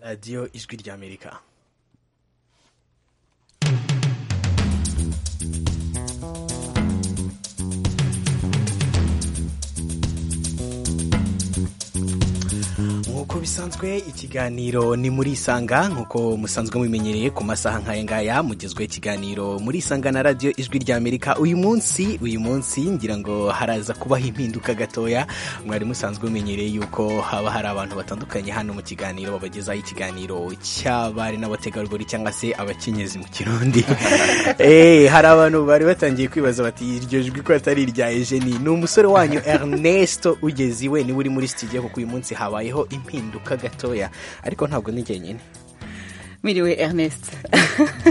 radiyo ijwi ry'amerika nk'uko bisanzwe ikiganiro ni muri isanga nk'uko musanzwe mubimenyereye ku masaha nk'aya ngaya mugezweho ikiganiro muri isanga na radiyo ijwi ry'amerika uyu munsi uyu munsi ngira ngo haraza kubaho impinduka gatoya mwari musanzwe mumenyereye yuko haba hari abantu batandukanye hano mu kiganiro babagezaho ikiganiro cy'abari n'abategarugori cyangwa se abakenyezi mu kirundi hari abantu bari batangiye kwibaza bati iryo jwi ko atari irya ejeni ni umusore wanyu Ernesto ugeze iwe niwe uri muri studio kuko uyu munsi habayeho impinduka gatoya ariko ntabwo ni njyenyine Miriwe Ernest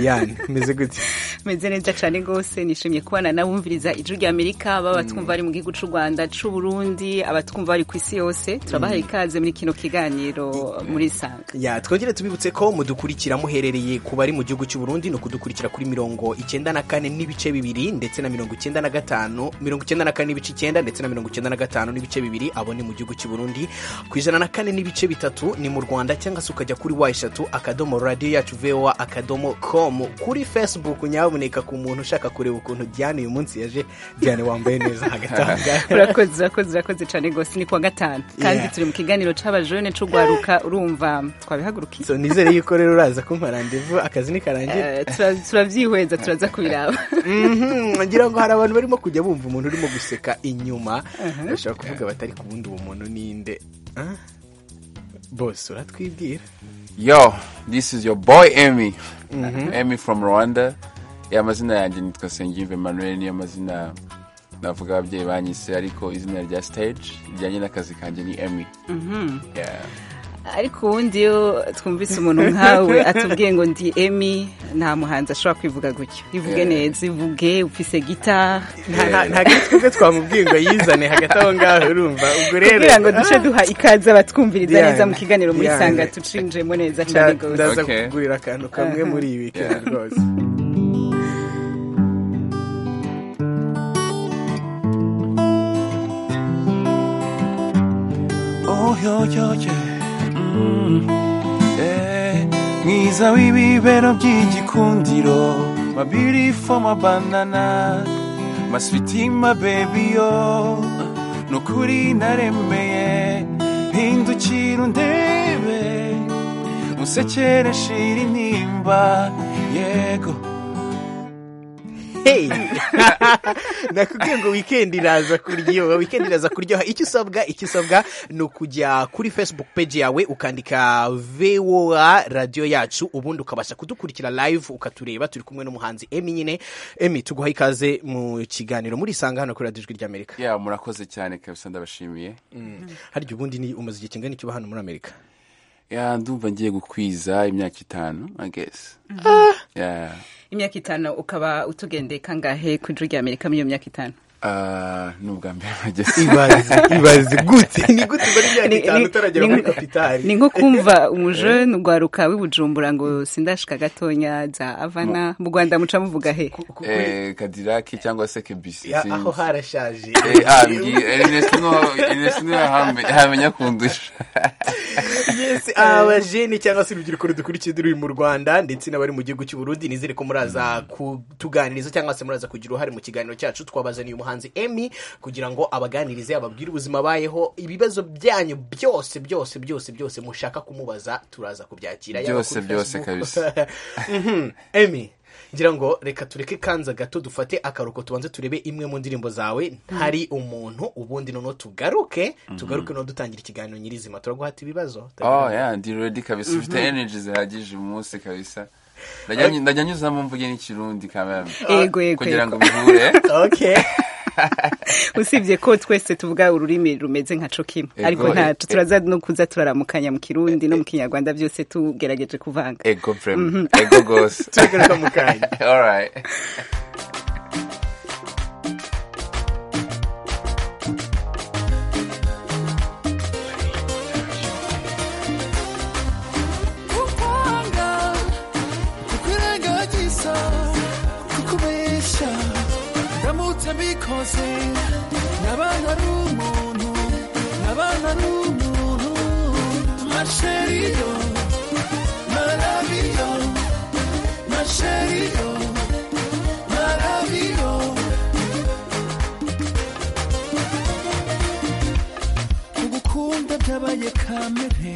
Diane meze gute meze neza cyane rwose nishimiye kubana n'abumviriza ijwi rya Amerika baba batwumva bari mu gihugu cy'u Rwanda cy'u Burundi abatwumva bari ku isi yose turabaha ikaze muri kino kiganiro muri sanga ya twongere tubibutse ko mudukurikira muherereye ku bari mu gihugu cy'u Burundi ni ukudukurikira kuri mirongo icyenda na kane n'ibice bibiri ndetse na mirongo icyenda na gatanu mirongo icyenda na kane n'ibice icyenda ndetse na mirongo icyenda na gatanu n'ibice bibiri abo ni mu gihugu cy'u Burundi ku ijana na kane n'ibice bitatu ni mu Rwanda cyangwa se ukajya kuri wa eshatu akadomo radiyo yacu vowa akadomo komu kuri Facebook nyaboneka ku muntu ushaka kureba ukuntu Diane uyu munsi yaje Diane wambaye neza hagatangaje urakoze urakoze urakoze cyane rwose ni kuwa gatanu kandi Yeah. turi mu kiganiro cy'abajone c'ugwaruka urumva twabihagurukiye so nizere yuko rero uraza kumpa randevu akazi nikarangira Eh, tura- turabyihweza turaza kubiraba Mhm, ngira ngo hari abantu barimo kujya bumva umuntu urimo guseka inyuma bashobora kuvuga batari ku wundi uwo muntu ninde Ah? bose uratwibwira yo this is your boy emy emy from rwanda ya amazina yanjye nitwa sengimve emmanuel niyo mazina navuga ababyeyi banyise ariko izina rya stage rijyanye n'akazi kanjye ni emy Yeah. ariko ubundi iyo twumvise umuntu nkawe atubwiye ngo ndi emi nta muhanzi ashobora kwivuga gutyo ivuge Yeah. neza ivuge ufise gitara Nta- nta- nta giti twebwe twamubwiye ngo yizane hagati aho ngaho urumva ubwo rero kugira ngo duce duha ikaze abatwumviriza Diane, neza mu kiganiro muri Diane. sanga tucinjemo neza cyane Nda- rwose ndaza Okay. kukugurira akantu kamwe muri ibi kera Yeah. rwose Oh, yo, yo, yeah. Mm. Eh, mwiza w'ibibero by'igikundiro my beautiful my banana my sweetie my baby yo nukuri naremeye hindukira undebe unsekere shira intimba yego Hey! nakubwiye ngo weekend iraza kuryoha weekend iraza kuryoha icyo usabwa icyo usabwa ni ukujya kuri facebook page yawe ukandika voa radiyo yacu ubundi ukabasha kudukurikira live ukatureba turi kumwe n'umuhanzi emi nyine emi tuguha ikaze mu kiganiro muri isanga hano kuri radiyo ijwi ry'amerika ya murakoze cyane kabisa ndabashimiye harya ubundi ni umaze igihe kingana iki uba hano muri amerika ya ndumva ngiye gukwiza imyaka itanu i guess yeah. imyaka itanu ukaba utugendeye kangahe ku ijwi rya amerika muri iyo myaka itanu Ah, ni ubwa mbere bageze ibaze ibaze gute ni gute ubara imyaka Ni- itanu ni- utaragera ni- muri kapitari ni nko kumva umujene ugwaruka w'ibujumbura ngo sindashika gatonya za avana mu rwanda muca muvuga he Kuko- Eh, kadiraki cyangwa se kebisi Ya, aho harashaje enesino hamenya kundusha Yes, abajeni cyangwa se urubyiruko rudukurikiye ruri mu rwanda ndetse n'abari mu gihugu cy'u Burundi nizere ko muraza kutuganiriza cyangwa se muraza kugira uruhare mu kiganiro cyacu twabazaniye umuhanzi emi kugira ngo abaganirize ababwire ubuzima abayeho ibibazo byanyu byose byose byose byose mushaka kumubaza turaza kubyakira yaba Byose, kuri byose Facebook. kabisa. Mhm. emi ngira ngo reka tureke kanza gato dufate akaruko tubanze turebe imwe mu ndirimbo zawe ntari umuntu ubundi noneho tugaruke tugaruke no dutangira ikiganiro nyirizima turaguhata ibibazo oh yeah ndi ready kabisa ufite energy zihagije uyu munsi kabisa Ndajya nyu- ndajya nyuzamo mvuge n'ikirundi kamera Yego, yego, kugira ngo yego. bihure okay usibye ko twese tuvuga ururimi rumeze nka co kimwe Ego, ariko ntacu e- turaza no kuza turaramukanya mu kirundi no mu kinyarwanda byose tugerageje kuvanga ego vrema ego rwose tugaruka mu kanya alright kukwanga kukurengagiza kukubeshya ndamutse mbikoze naba ntari umuntu naba ntari umuntu masheriyo Cherio, Maravillo. Ugukunda byabaye kamere,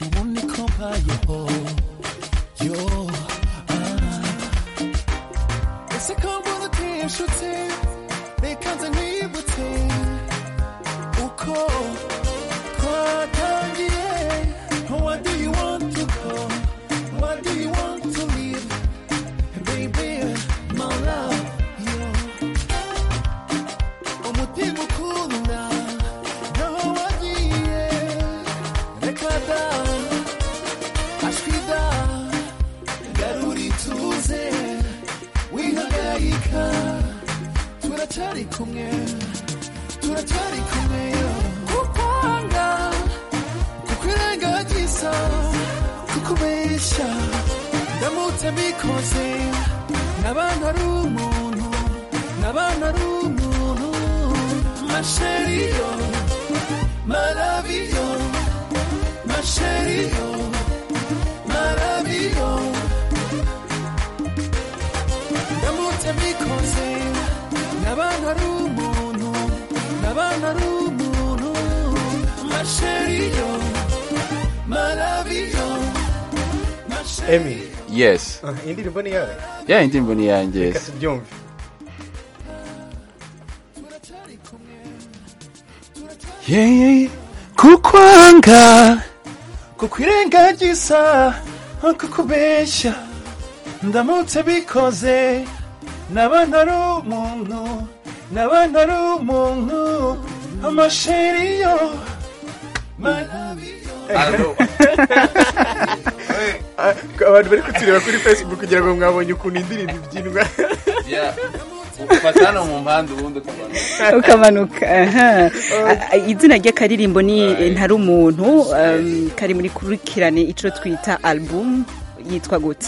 ubu niko mbayeho. Yo, ah. Ese ko mbona utishutse, reka nze nkwibutse, uko twatangiye. Where do you want to go? Where do you want to live? Baby, my love, yo. Umutima ukunda, naho wagiye reka da ashwi da garura ituze wihagarika turacyari kumwe turacyari kumwe yo kukwanga kukwirengagiza kukubeshya ndamutse mbikoze n'abantu ari umuntu n'abantu ari umuntu masheriyo Maravillo, Macherio, Maravillo. Ndamutse mbikoze, n'abana ari umuntu, n'abana ari umuntu. Macherio, Maravillo, Macherio. emi yes ah, iyi ndirimbo ni yawe ya indirimbo ni iyanjye reka yes tubyumve Yeah, yeah, yeah. kukwanga kukwirengagiza kukubeshya ndamutse bikoze n'abana ari umuntu n'abana ari umuntu amasheriyo Ah, abantu bari kutureba kuri facebook kugira ngo mwabonye ukuntu indirimbo ibyinwa ufata hano mu mpande ubundi ukabona ukamanuka aha. Ah, izina ry'akaririmbo ni ntari umuntu um, kari muri kurikirane icyo twita album yitwa gute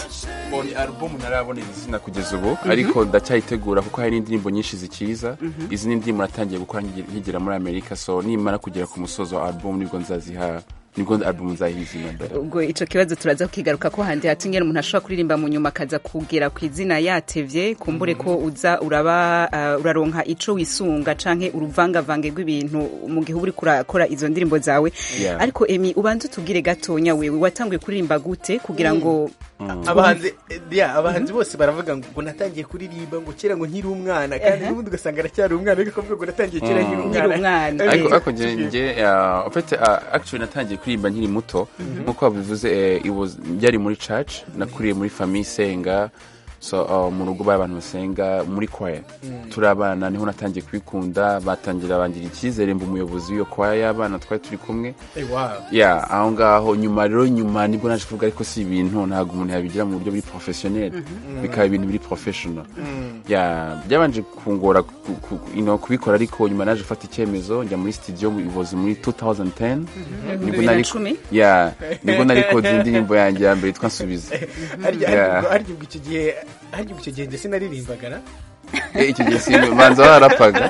mbonye alubumu ntarabonera izina kugeza ubu ariko ndacyayitegura kuko hari n'indirimbo nyinshi zikiza izi ni indirimbo natangiye gukora nkigira- nkigera muri amerika so nimara kugera ku musozo wa alubumu nibwo nzaziha nibwo alubumu nzayiha izina mbere ubwo icyo kibazo turaza kukigaruka ko handi hato ingene umuntu ashobora kuririmba mu nyuma akaza kugera ku izina yatevye kumbure ko uza uraba ah, uraronka ico wisunga canke uruvangavange rw'ibintu mu gihe uba uriko urakora izo ndirimbo zawe Yeah. ariko emi ubanza utubwire gatonya wewe watanguye kuririmba gute kugira ngo abahanzi eh, yeah, abahanzi bose baravuga ngo ubwo natangiye kuririmba ngo kera ngo nkiri umwana kandi n'ubundi ugasanga aracyari umwana ariko akavuga ngo natangiye kera nkiri umwana Nkiri umwana. Eh, ariko Yeah. ariko njye njye uh, ufite uh, actually natangiye kuririmba nkiri muto nk'uko babivuze eh, it was- byari muri church nakuriye muri famille isenga so uh, mu rugo bari abantu basenga muri kwaya turabana niho natangiye kubikunda batangira bangira icyizere mba umuyobozi w'iyo kwaya y'abana twari turi kumwe Eh, wow. ya aho ngaho nyuma rero nyuma nibwo naje kuvuga ariko si ibintu ntabwo umuntu yabigira mu buryo buri porofesiyoneri bikaba ibintu biri porofeshono ya byabanje kungora ku- ku- ku- you know, kubikora ariko nyuma naje gufata icyemezo njya muri studio mu- it was muri 2010 nibwo Bibiri na nari cumi? ya nibwo nari kodira indirimbo yanjye ya mbere yitwa nsubiza harya Yeah. harya ubwo- harya ubwo icyo gihe harya ubwo icyo gihe njye sinaririmbaga na Eh, icyo gihe si banza barapaga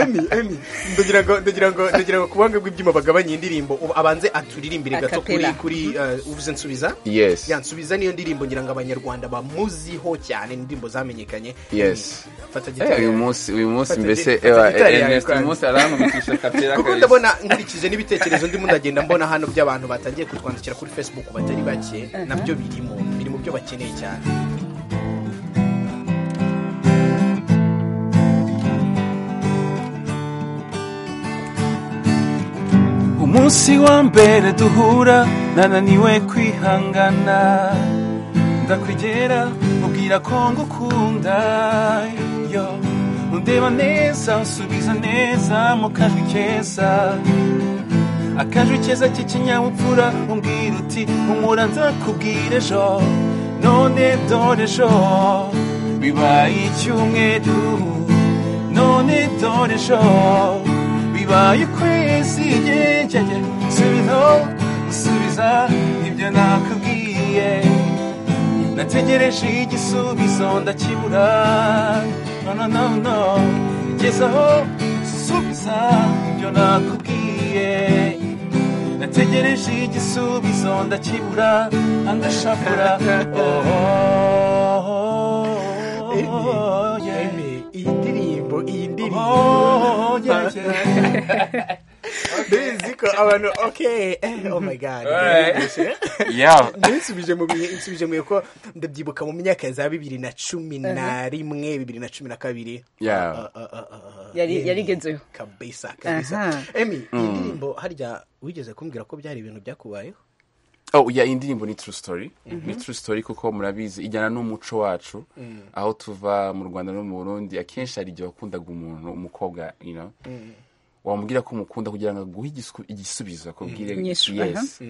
Emi, Emi, ndagira ngo ndagira ngo ndagira ngo kubanga bw'ibyuma bagabanye indirimbo ubu abanze aturirimbire gato kuri Acapella. kuri uh, uvuze nsubiza yes ya nsubiza niyo ndirimbo ngira ngo abanyarwanda bamuziho cyane ni indirimbo zamenyekanye Yes. Emi, fata Eh, gitari uyu yawe. munsi uyu munsi Fata mbese gi- fata eh, gitari yawe Ernest uyu kwanza. munsi arankubitisha kapera kuko kabisa. ndabona nkurikije n'ibitekerezo ndimo ndagenda mbona hano by'abantu batangiye kutwandikira kuri facebook batari bake nabyo birimo biri mu byo bakeneye cyane umunsi wa mbere duhura nananiwe kwihangana ndakwegera ubwira ko ngukunda yo undeba neza usubiza neza mu kajwi keza akajwi keza k'ikinyabupfura umbwira uti humura nzakubwira ejo none dore ejo bibaye icyumweru none dore ejo bibaye ukwezi yegeye subiza usubiza ibyo nakubwiye nategereje igisubizo ndakibura no no no no gezaho subiza ibyo nakubwiye nategereje igisubizo ndakibura andashakura oh, oh, yeah. Emi, iyi ndirimbo iyi ndirimbo Oh, yeah, yeah. bizi ko abantu okay eh, oh my god Alright. Yarabyishe. Yeah. ninsubije mu bihe insubije mu bihe ko ndabyibuka mu myaka za bibiri na cumi na rimwe bibiri na cumi na kabiri Yeah. Uh, uh, uh, uh, Yari- Emi, yarigezeyo. kabisa kabisa Aha. emi iyi ndirimbo harya wigeze kumbwira ko byari ibintu byakubayeho oh yeah indirimbo ni true story ni true story kuko murabizi ijyana n'umuco wacu aho tuva mu rwanda no mu burundi akenshi hari igihe wakundaga umuntu umukobwa you know wamubwira ko umukunda kugira ngo aguhe igisu- igisubizo akubwire Inyishu, yes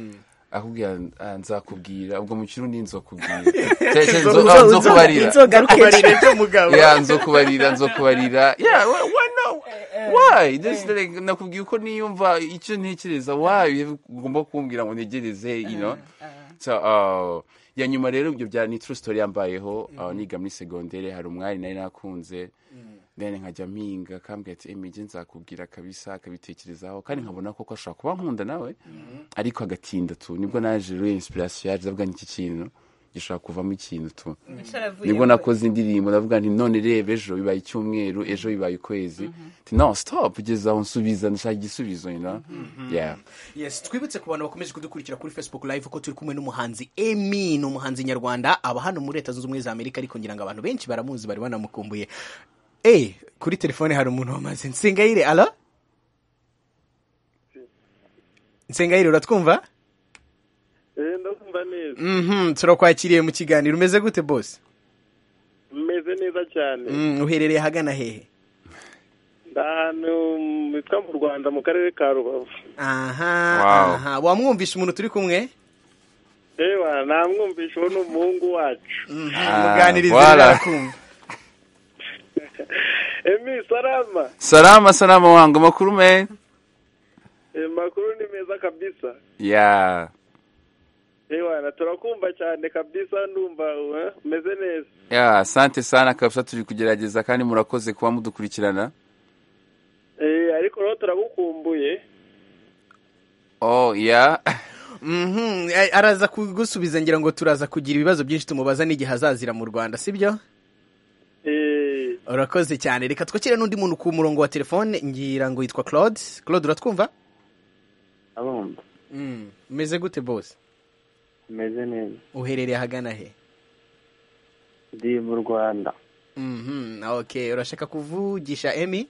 akubwira "Ah, nzakubwira ubwo mu kirundi nzokubwira Nzo- nzo- nzokubarira kubarira ibyo mugabo yeah nzokubarira nzokubarira yeah why- why no why This is like, nakubwiye uko niyumva icyo ntekereza why ugomba kumbwira ngo ntegereze you know so uh, ya nyuma rero ibyo bya ni true story yambayeho uh, niga muri segondere hari umwari nari nakunze then nkajya mpinga akambwira ati emige nzakubwira kabisa akabitekerezaho kandi nkabona koko ashobora kuba nkunda nawe ariko agatinda tu nibwo naje rero inspiration yaje avuga n'iki kintu gishobora kuvamo ikintu tu nibwo nakoze indirimbo ndavuga nti none reba ejo bibaye icyumweru ejo bibaye ukwezi nti no stop kugeza aho nsubiza ndashaka igisubizo you know yeah yes twibutse ku bantu bakomeje kudukurikira kuri facebook live ko turi kumwe n'umuhanzi emi ni umuhanzi nyarwanda aba hano muri leta zunze ubumwe za amerika ariko ngira ngo abantu benshi baramuzi bari banamukumbuye eh kuri telefone hari umuntu wamaze nsengayire alo nsengayire uratwumva Eh, ndumva neza Mhm, turakwakiriye mu kiganiro umeze gute bose meze neza cyane Mm, uherereye ahagana hehe ndi ahantu hitwa mu rwanda mu karere ka rubavu aha Wow. aha wamwumvisha umuntu turi kumwe ewa namwumvisha uwo ni umuhungu wacu muganirize voilà. barakumva emi salama salama salama wangu amakuru me Eh, makuru ni meza kabisa yeah ewa turakumva cyane kabisa ndumva eh, meze neza yeah asante sana kabisa turi kugerageza kandi murakoze kuba mudukurikirana Eh, ariko rero turagukumbuye oh yeah Mhm, a- araza kugusubiza ngira ngo turaza kugira ibibazo byinshi tumubaza n'igihe azazira mu rwanda sibyo Eh, urakoze cyane reka twakire n'undi muntu ku murongo wa telefone ngira ngo yitwa claude claude uratwumva abumva Mm, umeze gute bose meze neza uherereye ahagana he ndi mu rwanda Mhm, okay urashaka kuvugisha emi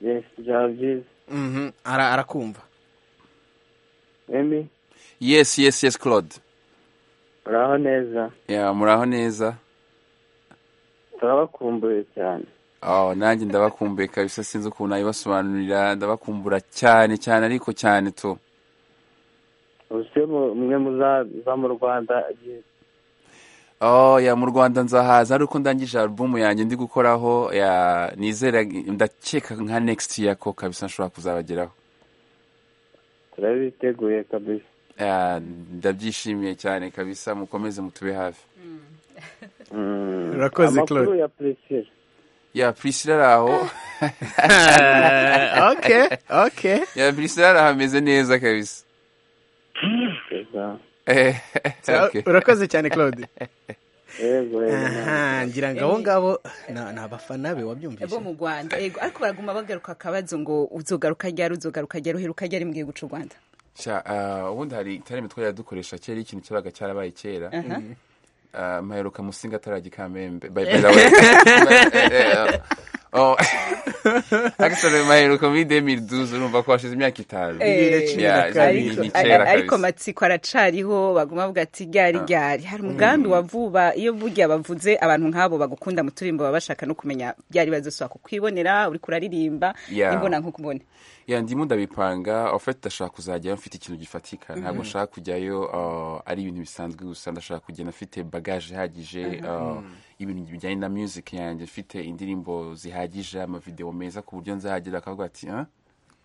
yes javis Mhm, ara- arakumva emi yes yes yes claude uraho neza yeah muraho neza turabakumbuye cyane oh nanjye ndabakumbuye kabisa sinzi ukuntu nabibasobanurira ndabakumbura cyane cyane ariko cyane tu ubuse mu- mwe muzaza mu rwanda igihe Oh, ya mu Rwanda nzahaza ari uko ndangije album yanjye ndi gukoraho ya nizera ndakeka nka next year ko kabisa nshobora kuzabageraho turabiteguye kabisa Ya, ndabyishimiye cyane kabisa mukomeze mutube hafi Mm. Urakoze, amakuru Claude. ya priscilla ya Priscilla ari aho Eh, okay okay ya Priscilla ari aho ameze neza kabisa Eza. Eh, okay. urakoze cyane claude yego yego aha ngira ngo abo ngabo ni ni abafana be wabyumvise bo mu rwanda yego ariko baraguma bagaruka akabazo ngo uzogaruka ryari uzogaruka ryari uheruka ryari mu gihugu cy'u rwanda Sha, ah, ubundi hari itareme twari dukoresha kera ikintu cyabaga cyarabaye kera Ah, mpaheruka musinga atarajya i kamembe by by the way Eh, eh, oh. Actually, mpaheruka muri 2012 urumva ko hashize imyaka itanu Bibiri na Eh, cumi na yeah, kabiri. ni- ni ariko- kera ariko kabisa. amatsiko aracariho baguma bavuga ati ryari ryari hari umugambi wa vuba iyo burya bavuze abantu nk'abo bagukunda mu turimbo baba bashaka no kumenya byari bazosaba kukwibonera uri kuraririmba Yeah. imbona nk'ukubona ya ndimo ndabipanga ofete ndashaka kuzajyayo mfite ikintu gifatika ntabwo nshaka kujyayo uh, ari ibintu bisanzwe gusa ndashaka kugenda mfite bagaje ihagije uh, ibintu bijyanye na music yanjye mfite indirimbo zihagije amavideo meza ku buryo nzahagera bakavuga ati "Huh?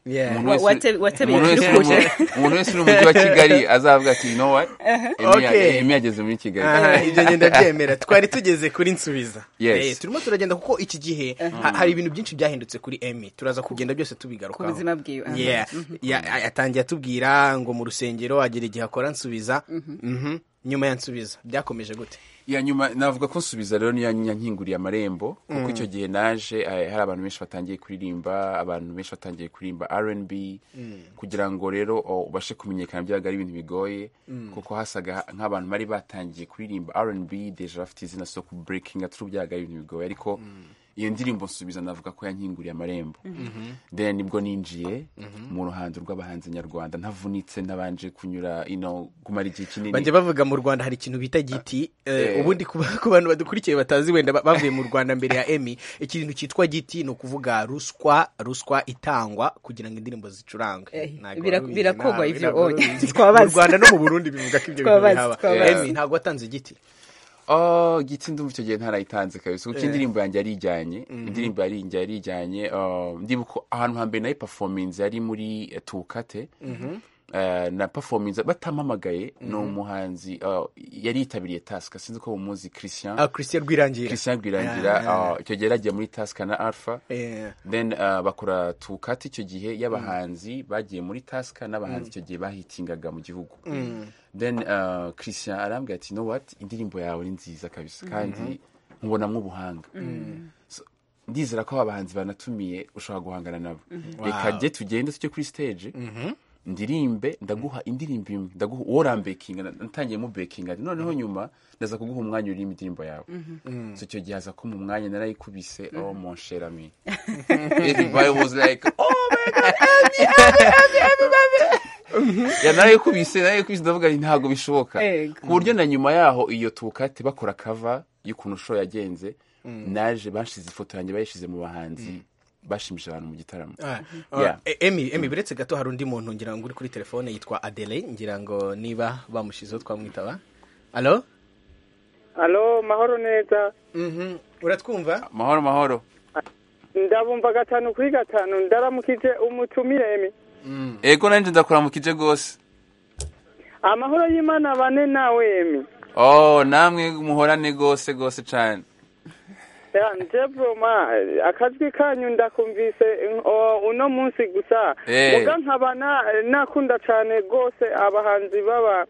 Yeah. Umuntu Wa- wese- wate- watebeye umuntu wese uri mu- ukuje. umuntu wese uri mu mujyi wa kigali azavuga ati you know what Emi ya- Okay. Emi yageze muri kigali Aha, ibyo ngenda byemera twari tugeze kuri nsubiza Yes. Eh, turimo turagenda kuko iki gihe ha- hari ibintu byinshi byahindutse kuri emi turaza kugenda byose tubigarukaho Ku buzima bwiwe, aha. Yeah. Ya- a- atangiye atubwira ngo mu rusengero agera igihe akora nsubiza Mhm. nyuma ya nsubiza byakomeje gute iya nyuma navuga ko nsubiza rero niyo yankinguriye amarembo kuko icyo gihe naje eh, hari abantu benshi batangiye kuririmba abantu benshi batangiye kuririmba rnb kugira ngo rero oh, ubashe kumenyekana byabaga ari ibintu bigoye kuko hasaga nk'abantu bari batangiye kuririmba rnb deja bafite izina so ku breaking atari byabaga ari ibintu bigoye ariko iyo ndirimbo nsubiza navuga ko yankinguriye amarembo then nibwo ninjiye mu ruhando rw'abahanzi nyarwanda ntavunitse ntabanje kunyura you know, kumara igihe kinini bajya bavuga mu rwanda hari ikintu bita giti eh, Eh. ubundi ku ku bantu badukurikiye batazi wenda ba- bavuye mu rwanda mbere ya emi ikintu cyitwa giti ni ukuvuga ruswa ruswa itangwa kugira ngo indirimbo zicurange Eh, Ntabwo bira- wabizi, birakorwa ntabwo ivyo, birakorwa. oya. Twabaza. mu rwanda no mu burundi bivuga ko ibyo bintu Twabaza, bihaba twabaza. emi ntabwo watanze igiti Oh, gitsi ndumva icyo gihe ntarayitanze kabisa kuko indirimbo yanjye yari ijyanye indirimbo yanjye yari ijyanye ah, ndibuka ko ahantu hambere nayo performance yari muri eh, tukate Ah, na performance batampamagaye ni umuhanzi ah, yari yitabiriye tasika sinzi ko umuzi christian Ah, christian rwirangira christian rwirangira ah, icyo gihe yari agiye muri tasika na alpha Eh, then ah, bakora tukati icyo gihe y'abahanzi bagiye muri tasika n'abahanzi icyo gihe bahitingaga mu gihugu then ah, christian arambwira ati no what indirimbo yawe ni nziza kabisa kandi nkubonamo ubuhanga So, ndizera ko abahanzi banatumiye ushobora guhangana nabo reka jye tugende tujye kuri stage ndirimbe ndaguha indirimbo imwe ndaguha uwo urambekinga na- natangiyemo bekinga noneho nyuma ndaza kuguha umwanya uririmba indirimbo yawe so icyo gihe aza kumpa umwanya narayikubise oh mon cher ami everybody was like oh my god Ami, Ami, Ami, Ami, Ami." ya narayikubise narayikubise ndavuga nti ntabwo bishoboka Ego. ku buryo na nyuma yaho iyo tukate bakora kava y'ukuntu show yagenze naje bashize ifoto yanjye bayishyize mu bahanzi bashimishije abantu mu gitaramo ah, Yeah. eh, emi emi biretse gato hari undi muntu ngira ngo uri kuri telefone yitwa adele ngira ngo niba bamushizeho twamwitaba alo alo mahoro neza Mhm. uratwumva mahoro mahoro ndabumva gatanu kuri gatanu ndaramukije umutumire emi ego nanjye ndakuramukije rwose amahoro y'imana bane nawe emi oh namwe muhorane rwose rwose cyane Ya, nje broma akajwi kanyu ndakumvise n- o- uno munsi gusa Eh. muga nkaba na- nakunda cyane rwose abahanzi baba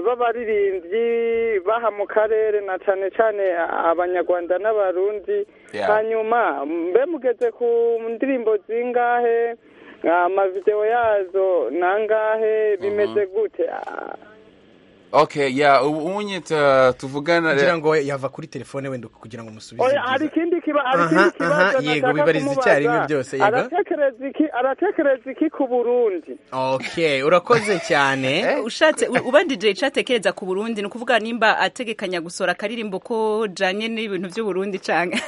b'abaririmbyi baha mu karere na cyane cyane abanyarwanda n'abarundi Yeah. hanyuma mbe mugeze ku ndirimbo zingahe amavideo yazo nangahe bimeze gute Ah, okay ya ubu unye ta- tuvugana ngira ngo yava kuri telefone wenda kugira ngo umusubize Oya, ibyiza. hari ikindi kiba hari Aha, ikindi aha, kibazo yego, nataka bibariza kumubaza. icyarimwe byose, yego. aratekereza iki aratekereza iki ku burundi okay urakoze cyane ushatse u- ubanjije icyo atekereza ku burundi ni ukuvuga nimba ategekanya gusora akaririmbo ko janye n'ibintu by'uburundi canke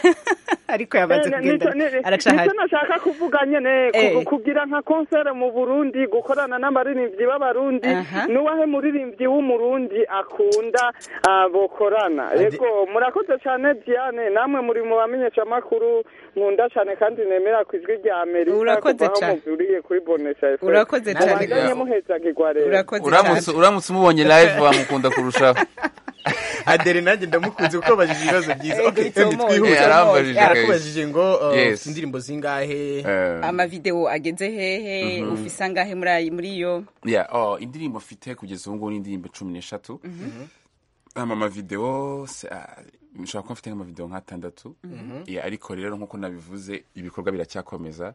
ariko yamaze Eh, kugenda nicyo- ni- aracahari nicyo nashaka kuvuga nyene Eh. ku- kugira nka konsere mu burundi gukorana n'abaririmbyi b'abarundi Aha. n'uwahe muririmbyi w'umurundi akunda ah, bokorana Ade- yego murakoze cyane diane namwe muri mu bamenyesha makuru nkunda cyane kandi nemera ku ijwi rya amerika Urakoze kuva aho cyane. muvuriye kuri bonesha FM. Urakoze cyane. mubandanye muhezagirwa rero urakoze uramutse cyane uramutse umubonye live wamukunda kurushaho adere nanjye ndamukunze kuko abajije ibibazo byiza Ego, okay it's emi almost, twihuse it's almost. yarakubajije ngo uh, Yes. ufite indirimbo zingahe Eh, amavideo ageze hehe ufise angahe muri ayi- muri yo yeah, oh, indirimbo mfite kugeza ubu ngubu ni indirimbo cumi n'eshatu ama amavideo se- ah, nshobora kuba mfite nk'amavideo nk'atandatu Yeah, ariko rero nk'uko nabivuze ibikorwa biracyakomeza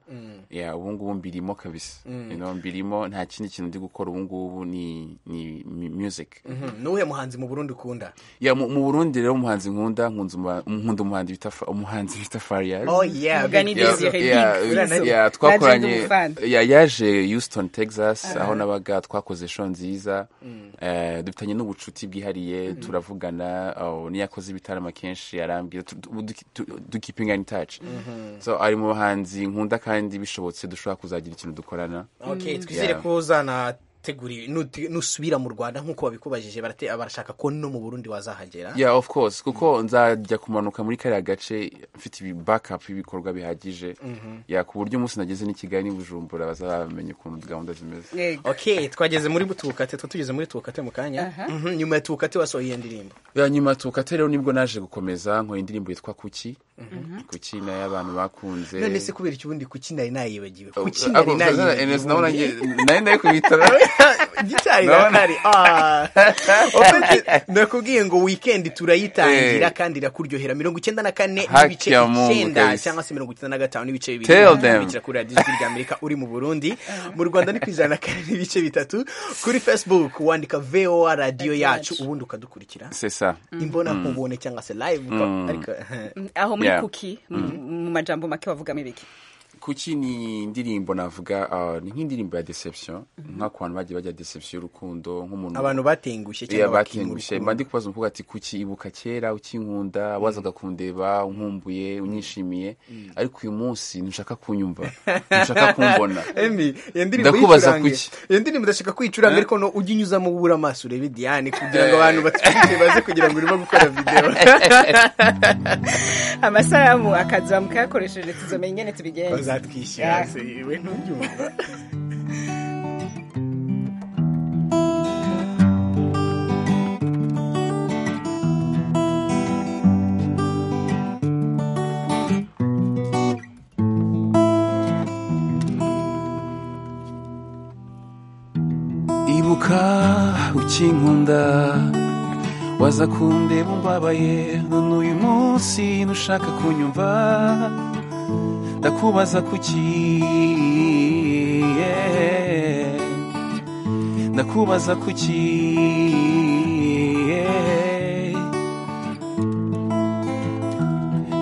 Yeah, ubu ngubu mbirimo kabisa You know, mbirimo nta kindi kintu ndi gukora ubu ngubu ni ni mu- music Mhm, ni uwuhe muhanzi mu burundi ukunda ya mu mu burundi rero umuhanzi nkunda nkunze uma- nkunda umuhanzi bita Fa- umuhanzi bita Farias oh yeah Mugani big deal. Desire. Desire. Yeah, Big, yeah, Fizzo. yeah, Naje ndi twakoranye umufana. yeah, yaje houston texas aho nabaga twakoze show nziza Eh, dufitanye n'ubucuti bwihariye turavugana oh, niyo akoze ibitaramo kenshi arambwira tu- tu- du- tu- du keeping in touch so ari mu bahanzi nkunda kandi bishobotse dushobora kuzagira ikintu dukorana okay twizere Yeah. ko uzana wateguriwe nuti- nusubira mu rwanda nk'uko babikubajije barate- barashaka ko no mu burundi wazahagera yeah of course kuko nzajya kumanuka muri kariya gace mfite ibi backup y'ibikorwa bihagije ya ku buryo umunsi nageze n'i kigali n'i bujumbura bazabamenya ukuntu gahunda zimeze Yego. ok twageze muri tuwukate two tugeze muri tuwukate mu kanya Aha. Mhm, nyuma ya tuwukate wasohoye iyo ndirimbo ya nyuma tukate rero nibwo naje gukomeza nkora indirimbo yitwa kuki kuki nayo abantu bakunze none se kubera iki ubundi kuki nari nayibagiwe Oh, kuki ako- nari nayibagiwe Ernest, nabona ubundi? nge- nari nayo kubitara gitari na Ndabona- kari Ah. Opeti, nakubwiye ngo weekend turayitangira Eh. kandi irakuryohera mirongo icyenda na kane Haki n'ibice ya Mungu, icyenda kabisa. cyangwa se mirongo icyenda na gatanu n'ibice bibiri Tell Umuntu them. ukurikira kuri radiyo ijwi ry'amerika uri mu burundi mu rwanda ni ku ijana na kane n'ibice bitatu kuri facebook wandika voa radiyo yacu ubundi ukadukurikira sesa imbona nkubone cyangwa se live uka- ariko aho muri Yeah. kuki mu mu majambo make wavugamo ibiki kuki ni indirimbo navuga ah, ni nk'indirimbo ya deception nk'abantu bagiye bajya deception y'urukundo nk'umuntu abantu batengushye iya cyangwa batengushye mba bakingurukira ndi kubaza umukobwa ati kuki ibuka kera ukinkunda wazaga kundeba unkumbuye unyishimiye ariko uyu munsi ntushaka kunyumva ntushaka kumbona Emi, iyo ndirimbo Ndakubaza yicurange. kuki? Iyo ndirimbo ndashaka kwicuranga ariko no ujye unyuzamo ubura amaso urebe Diane kugira ngo abantu batwite baze kugira ngo urimo gukora video. amasaramu akaza mukayakoresheje tuzomenya ingene tubigenza Bazatwishyura se we ntubyumva. ibuka ukinkunda waza kundeba umbabaye none uyu munsi ntushaka kunyumva ndakubaza kuki yeah. ndakubaza kuki yeah.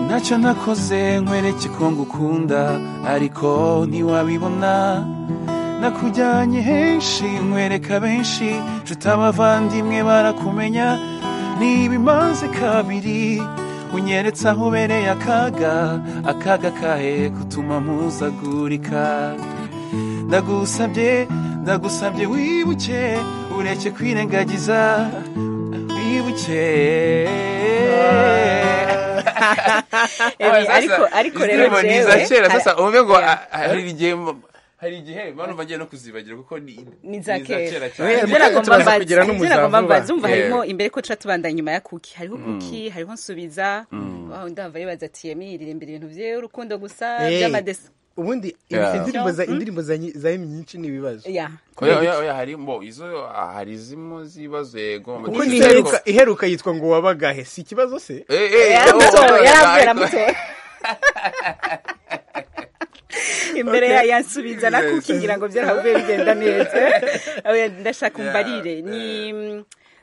ntacyo nakoze nkwereke ko ngukunda ariko ntiwabibona nakujyanye henshi nkwereka benshi nshuti abavandimwe barakumenya niba imanze kabiri unyeretse aho ubereye akaga akaga kahe kutuma mpuzagurika ndagusabye ndagusabye wibuke ureke kwirengagiza wibuke Ebi, ariko ariko rero Indirimbo ni iza jewe, kera hari- sasa uvuge ngo ah, hari igihe hari igihe bano bagiye no kuzibagira kuko ni ni iza za kera Eh, cyane Oya, Ngira ngo tubaza mbabaze- kugira n'umuzamu ngira ngo mbabaze, vuba. umva Yeah. harimo imbere ko tuca tubandanya inyuma ya kuki hariho kuki hariho nsubiza Wow, ndumva yibaza ati yemirire imbere ibintu by'urukundo gusa Eh. by'amadesi Ubundi Yeah. indirimbo za indirimbo za nyi- za Emmy nyinshi ni ibibazo. ya oya oya oya harimo izo ah, hari zimo zibazo yego Kuko amakipe ni ariko- iheruka iheruka yitwa ngo wabagahe si ikibazo se? Eh, eh, oh, yaramutora oh, yaramutora ariko- yaramutora imbere ya yansubiza na kuki ngira ngo byarahavuye bigenda neza Eh, ndashaka umbarire ni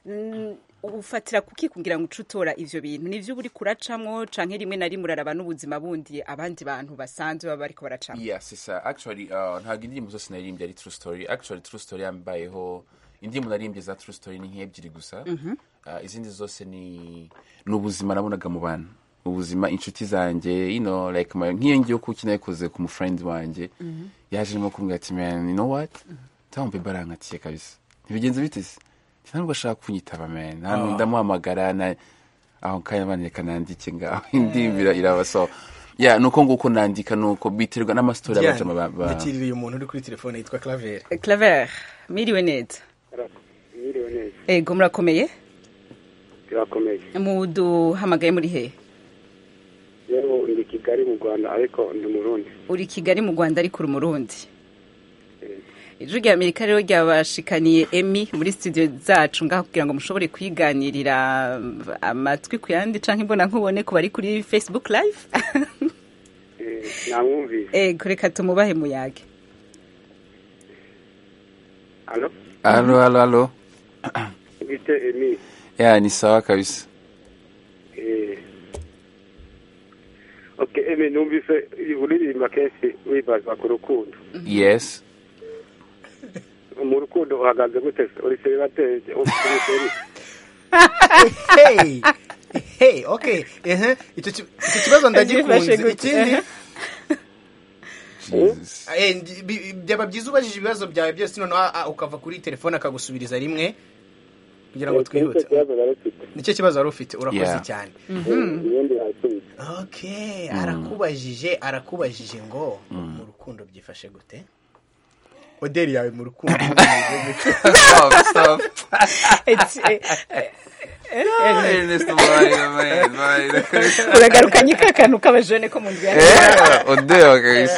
mm, ufatira kuki kugira ngo uce utora ivyo bintu nivyo uri kuracamwo canke rimwe na rimwe uraraba n'ubuzima bundi abandi bantu basanzwe baba bariko baracamwo Yeah, c'est ça. Actually, uh, ntabwo indirimbo zose naririmbye ari true story. Actually, true story yambayeho indirimbo naririmbye za true story ni nk'ebyiri gusa. Uh, izindi zose ni ni ubuzima nabonaga mu bantu ubuzima inshuti zanjye you know, like my- nk'iyo ngiye kuki nayikoze ku mufriend wanjye yaje nko kumbwira ati man you know what tambe barankatiye kabisa ntibigenze bite se Ati, ntabwo ashaka kunyitaba man nta ndamuhamagara na aho kanya abana reka nandike ngaho indimbira iraba so ya nuko nguko nandika nuko biterwa n'amasitori abajama ba- ba- ndakiriye uyu muntu uri kuri telefone yitwa Claver. claver miriwe neza Mwiriwe neza ego murakomeye birakomeye muduhamagaye muri hehe yewe ndi kigali mu rwanda ariko ndi murundi uri kigali mu rwanda ariko uri umurundi ijwi rya amerika rero ryabashikaniye emi muri studio zacu ngaho kugira ngo mushobore kwiganirira mm, amatwi ku yandi canke imbona nkubone ku bari kuri facebook live Eh, namwumvise Eh, kureka tumubahe muyage alo alo alo alo bite emi ya ni sawa kabisa Eh. ok emi numvise uririmba kenshi wibaza ku rukundo yes mu rukundo uhagaze gute se? uri seribateri uri seri Hey. Hey, okay. Eh, icyo ki- icyo kibazo ndagikunze. Agifashe gute? Ikindi Jesus. Eh, ndi- bi- byaba byiza ubajije ibibazo byawe byose noneho ah, ah, ukava kuri telefone akagusubiriza rimwe kugira ngo twihute kibazo nari mfite nicyo kibazo wari ufite urakoze Yeah. cyane ibindi birasubiye okay arakubajije arakubajije ngo mu rukundo byifashe gute oderi yawe mu rukundo Stop, stop. It's- eh, Ernest, Mario, man, Mario. uragarukanye ka kantu k'abajene ko mu nzu ya Eh, Odeo, guys.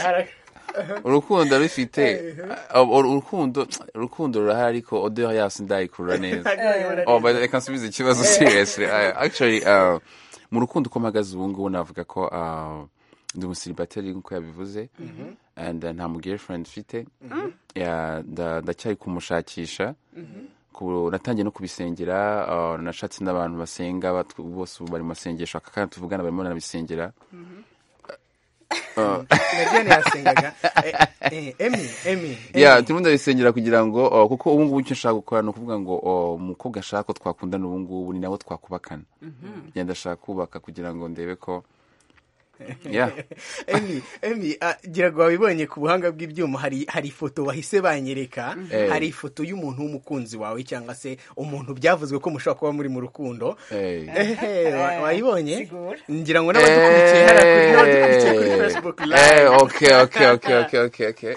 urukundo rufite uh, urukundo urukundo rurahari ariko odeo yasi ndayikura neza oh, but reka nsubize ikibazo seriously I- actually uh, mu rukundo uko mpagaze ubu ngubu navuga ko uh, ndi umusiribateri nk'uko yabivuze and uh, nta mu girlfriend mfite Yeah, nda- ndacyari kumushakisha ku- natangiye no kubisengera uh, nashatse n'abantu basenga batu- bose ubu bari mu masengesho aka kana tuvugana barimo barabisengera nadiyane yasengaga Eh, eh, emi emi yeah turimo ndabisengera kugira ngo oh, kuko ubu ngubu icyo nshaka gukora ni ukuvuga ngo oh, umukobwa ashaka ko twakundana ubu ngubu ni nawe twakubakana ngenda ndashaka kubaka kugira ngo ndebe ko yeah emi emi ah, gira ngo wabibonye ku buhanga bw'ibyuma hari hari ifoto wahise banyereka Eh. hari ifoto y'umuntu w'umukunzi wawe cyangwa se umuntu byavuzwe ko mushobora kuba muri mu rukundo hey. Ehe, wa- wayibonye Sigura. ngira ngo n'abadukurikiye hariya kuri- n'abadukurikiye kuri facebook Eh, live okay, okay, okay, okay, okay, okay.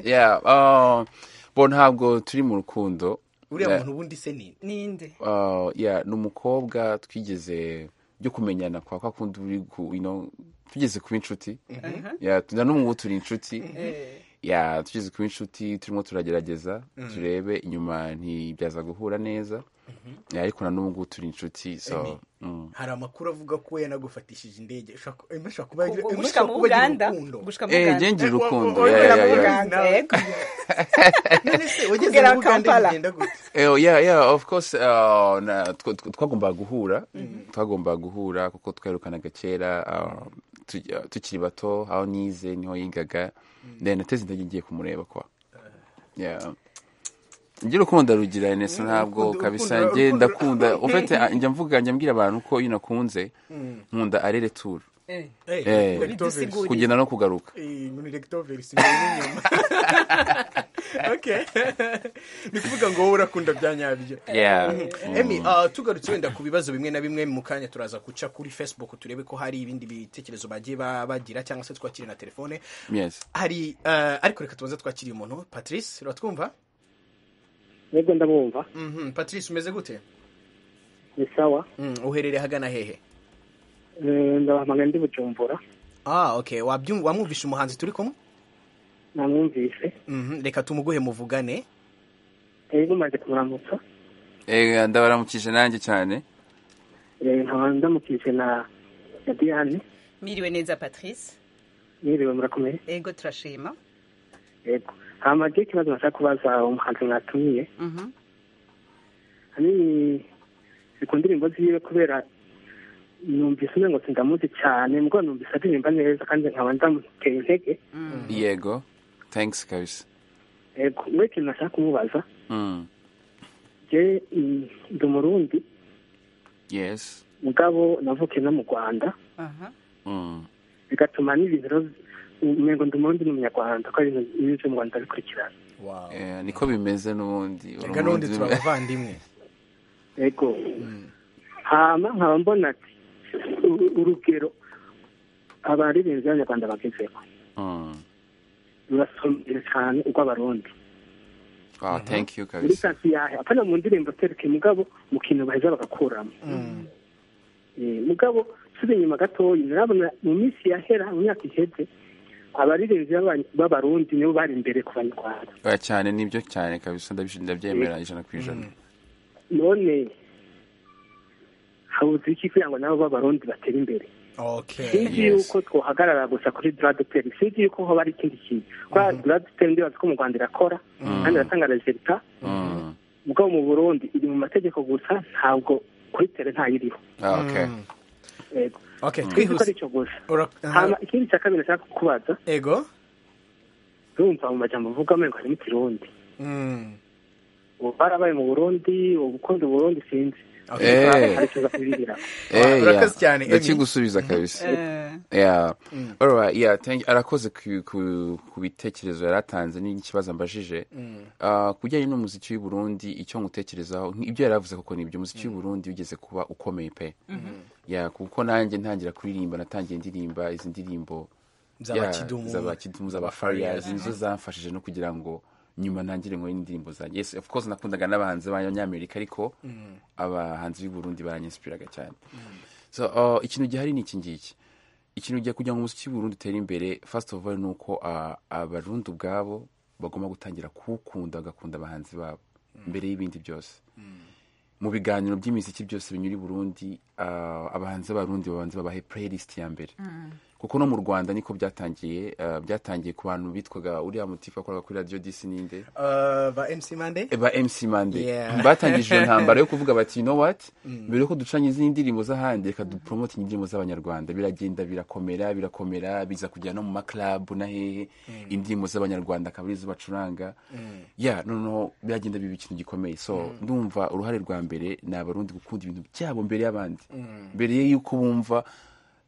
Yeah, uh, bo ntabwo turi mu rukundo uriya muntu ubundi se ni ninde uh, yeah, ni umukobwa twigeze byo kumenyana kwa kwa kundi uri ku- you know, tugeze kuba inshuti yeah, tu- na n'ubu ngubu turi inshuti yeah, tugeze kuba inshuti turimo turagerageza turebe inyuma ntibyaza guhura neza yeah, ariko na n'ubu ngubu turi inshuti so mm. hari amakuru avuga ko we yanagufatishije indege ushobora ku- Emma ashobora kuba Ubwo Emma gushika ashobora mu kuba agira Uganda urukundo gushika mu Eh, Uganda ngenje Eh, wa- urukundo wa- yeah, yeah, yeah. wa- Eh, none se wageze Kugera mu Uganda Kampala. bigenda gute Eh, yeah, yeah, of course uh, na, tw- tw- twagombaga guhura twagombaga guhura kuko twerukanaga kera uh, tu- uh, tukiri bato aho nize niho yigaga then nateze intege ngiye kumureba kwa yeah njye urukundo rugira Ernest ntabwo urukundo- kabisa urukundo- njye urukundo- ndakunda ufite njya mvuga njya mbwira abantu ko iyo nakunze nkunda arere tour Eh, Eh, Eh, Rectovers. Bidusigura. Uri. kugenda no kugaruka Eh, ngo ni Rectovers, imbere n'inyuma. Okay. ni ukuvuga ngo wowe urakunda bya nyabyo yeah emi ah, tugarutse wenda ku bibazo bimwe na bimwe mu kanya turaza guca kuri facebook turebe ko hari ibindi bitekerezo bagiye ba- bagira cyangwa se twakire na telefone yes hari ah, ariko reka tubanze twakiriye umuntu patrice uratwumva nibwo ndamwumva Mhm, patrice umeze gute ni sawa Mm, uherereye ahagana hehe Eh, ndabahamagara ndi bujumbura ah okay wabyumva wamwumvisha umuhanzi turi kumwe namwumvise Mhm, reka tumuguhe muvugane Eh, mumaze kumuramutsa eh ndabaramukije nanjye cyane Eh, nkaba ndamukije na na diane miriwe neza patrice niriwe murakomeye ego turashima yego hama je ikibazo nashaka kubaza umuhanzi mwatumiye Mhm. hanini zikunda indirimbo ziwe kubera numvise umengo sindamuzi cyane mbwo numvise aririmba neza kandi nkaba ndamuteye intege yego thanks kabisa yego mwe ikintu nashaka kumubaza mm. je mm, ndi umurundi yes mugabo navukiye no mu rwanda Aha. mm. bigatuma n'ibintu rero umengo ndi umurundi n'umunyarwanda ko ari ibintu bimwe byo mu rwanda bikurikirana wow Eh, niko bimeze n'ubundi reka n'ubundi Urundi- turi abavandimwe yego hama nkaba mbona ati u- urugero abaririmbyi b'abanyarwanda bagezeho Mm. rurasomeye cyane urw'abarundi wow thank you muri kabisa sansi yahe apana mu ndirimbo tereke mugabo mu kintu baheza bagakuramo Eh, mugabo subi inyuma gatoya murabona mu minsi yahera mu myaka iheze abaririmbyi b'aba- b'abarundi nibo bari imbere ku banyarwanda oya cyane nibyo cyane kabisa ndabish- ndabyemera ijana ku ijana none habuze iki kugira ngo nabo b'abarundi batere imbere okay sinzi yes. yuko twohagarara gusa kuri duraduteri sinzi yuko hoba ari ikindi kintu kubera duraduteri ndibaza ko mu rwanda irakora kandi iratanga rezilita Mm. mugabo mu burundi iri mu mategeko gusa ntabwo kuri tere ntayiriho Ah, okay yego okay kuko ari twihuse cyo gusa Ura- hama ikindi cya kabiri nashaka kukubaza ego urumva mu majambo uvuga amengo harimo ikirundi Mm. ubu barabaye mu burundi ubukundi burundi sinzi karekeza kubirira Eh, Urakoze cyane, yeah. Emmy. ndakigusubiza kabisa Eh, Yeah. All right, yeah, thank you. Arakoze ku, ku, ku bitekerezo yaratanze n'ikibazo ambajije. Uh, kujyanye n'umuziki w'i Burundi icyo nkutekerezaho ni- ibyo yaravuze koko ni ibyo umuziki w'i Burundi ugeze kuba ukomeye pe. Yeah, kuko nanjye ntangira kuririmba natangiye ndirimba izi ndirimbo yeah, Z'abakidumu. z'abakidumu z'abafariyazi nizo zamfashije no kugira ngo nyuma nangire ngo indirimbo zanjye. Yes, of course nakundaga n'abahanzi b'abanyamerika ariko abahanzi b'i Burundi baranyinspiraga cyane. So, uh, ikintu gihari ni iki ngiki ikintu gihe kugira ngo umuziki w'uburundi utere imbere first of all ni uko ah, abarundi ubwabo bagomba gutangira kuwukunda bagakunda abahanzi babo mbere y'ibindi byose mu biganiro by'imiziki byose binyura i burundi ah, abahanzi b'abarundi babanza babahe playlist ya mbere kuko no mu rwanda niko byatangiye ah, byatangiye ku bantu bitwaga uriya mutifu wakoraga kuri radiyo disi ninde Eh, ba MC Mande ba mc mande Yeah. batangije iyo ntambara yo kuvuga bati you know what mbere yuko ducanye izindi ndirimbo z'ahandi reka dupromote indirimbo z'abanyarwanda biragenda birakomera birakomera biza kugera no mu maklabu na hehe indirimbo z'abanyarwanda akaba arizo bacuranga ya noneho biragenda biba ikintu gikomeye so ndumva uruhare rwa mbere ni abarundi gukunda ibintu byabo mbere y'abandi mbere y'uko bumva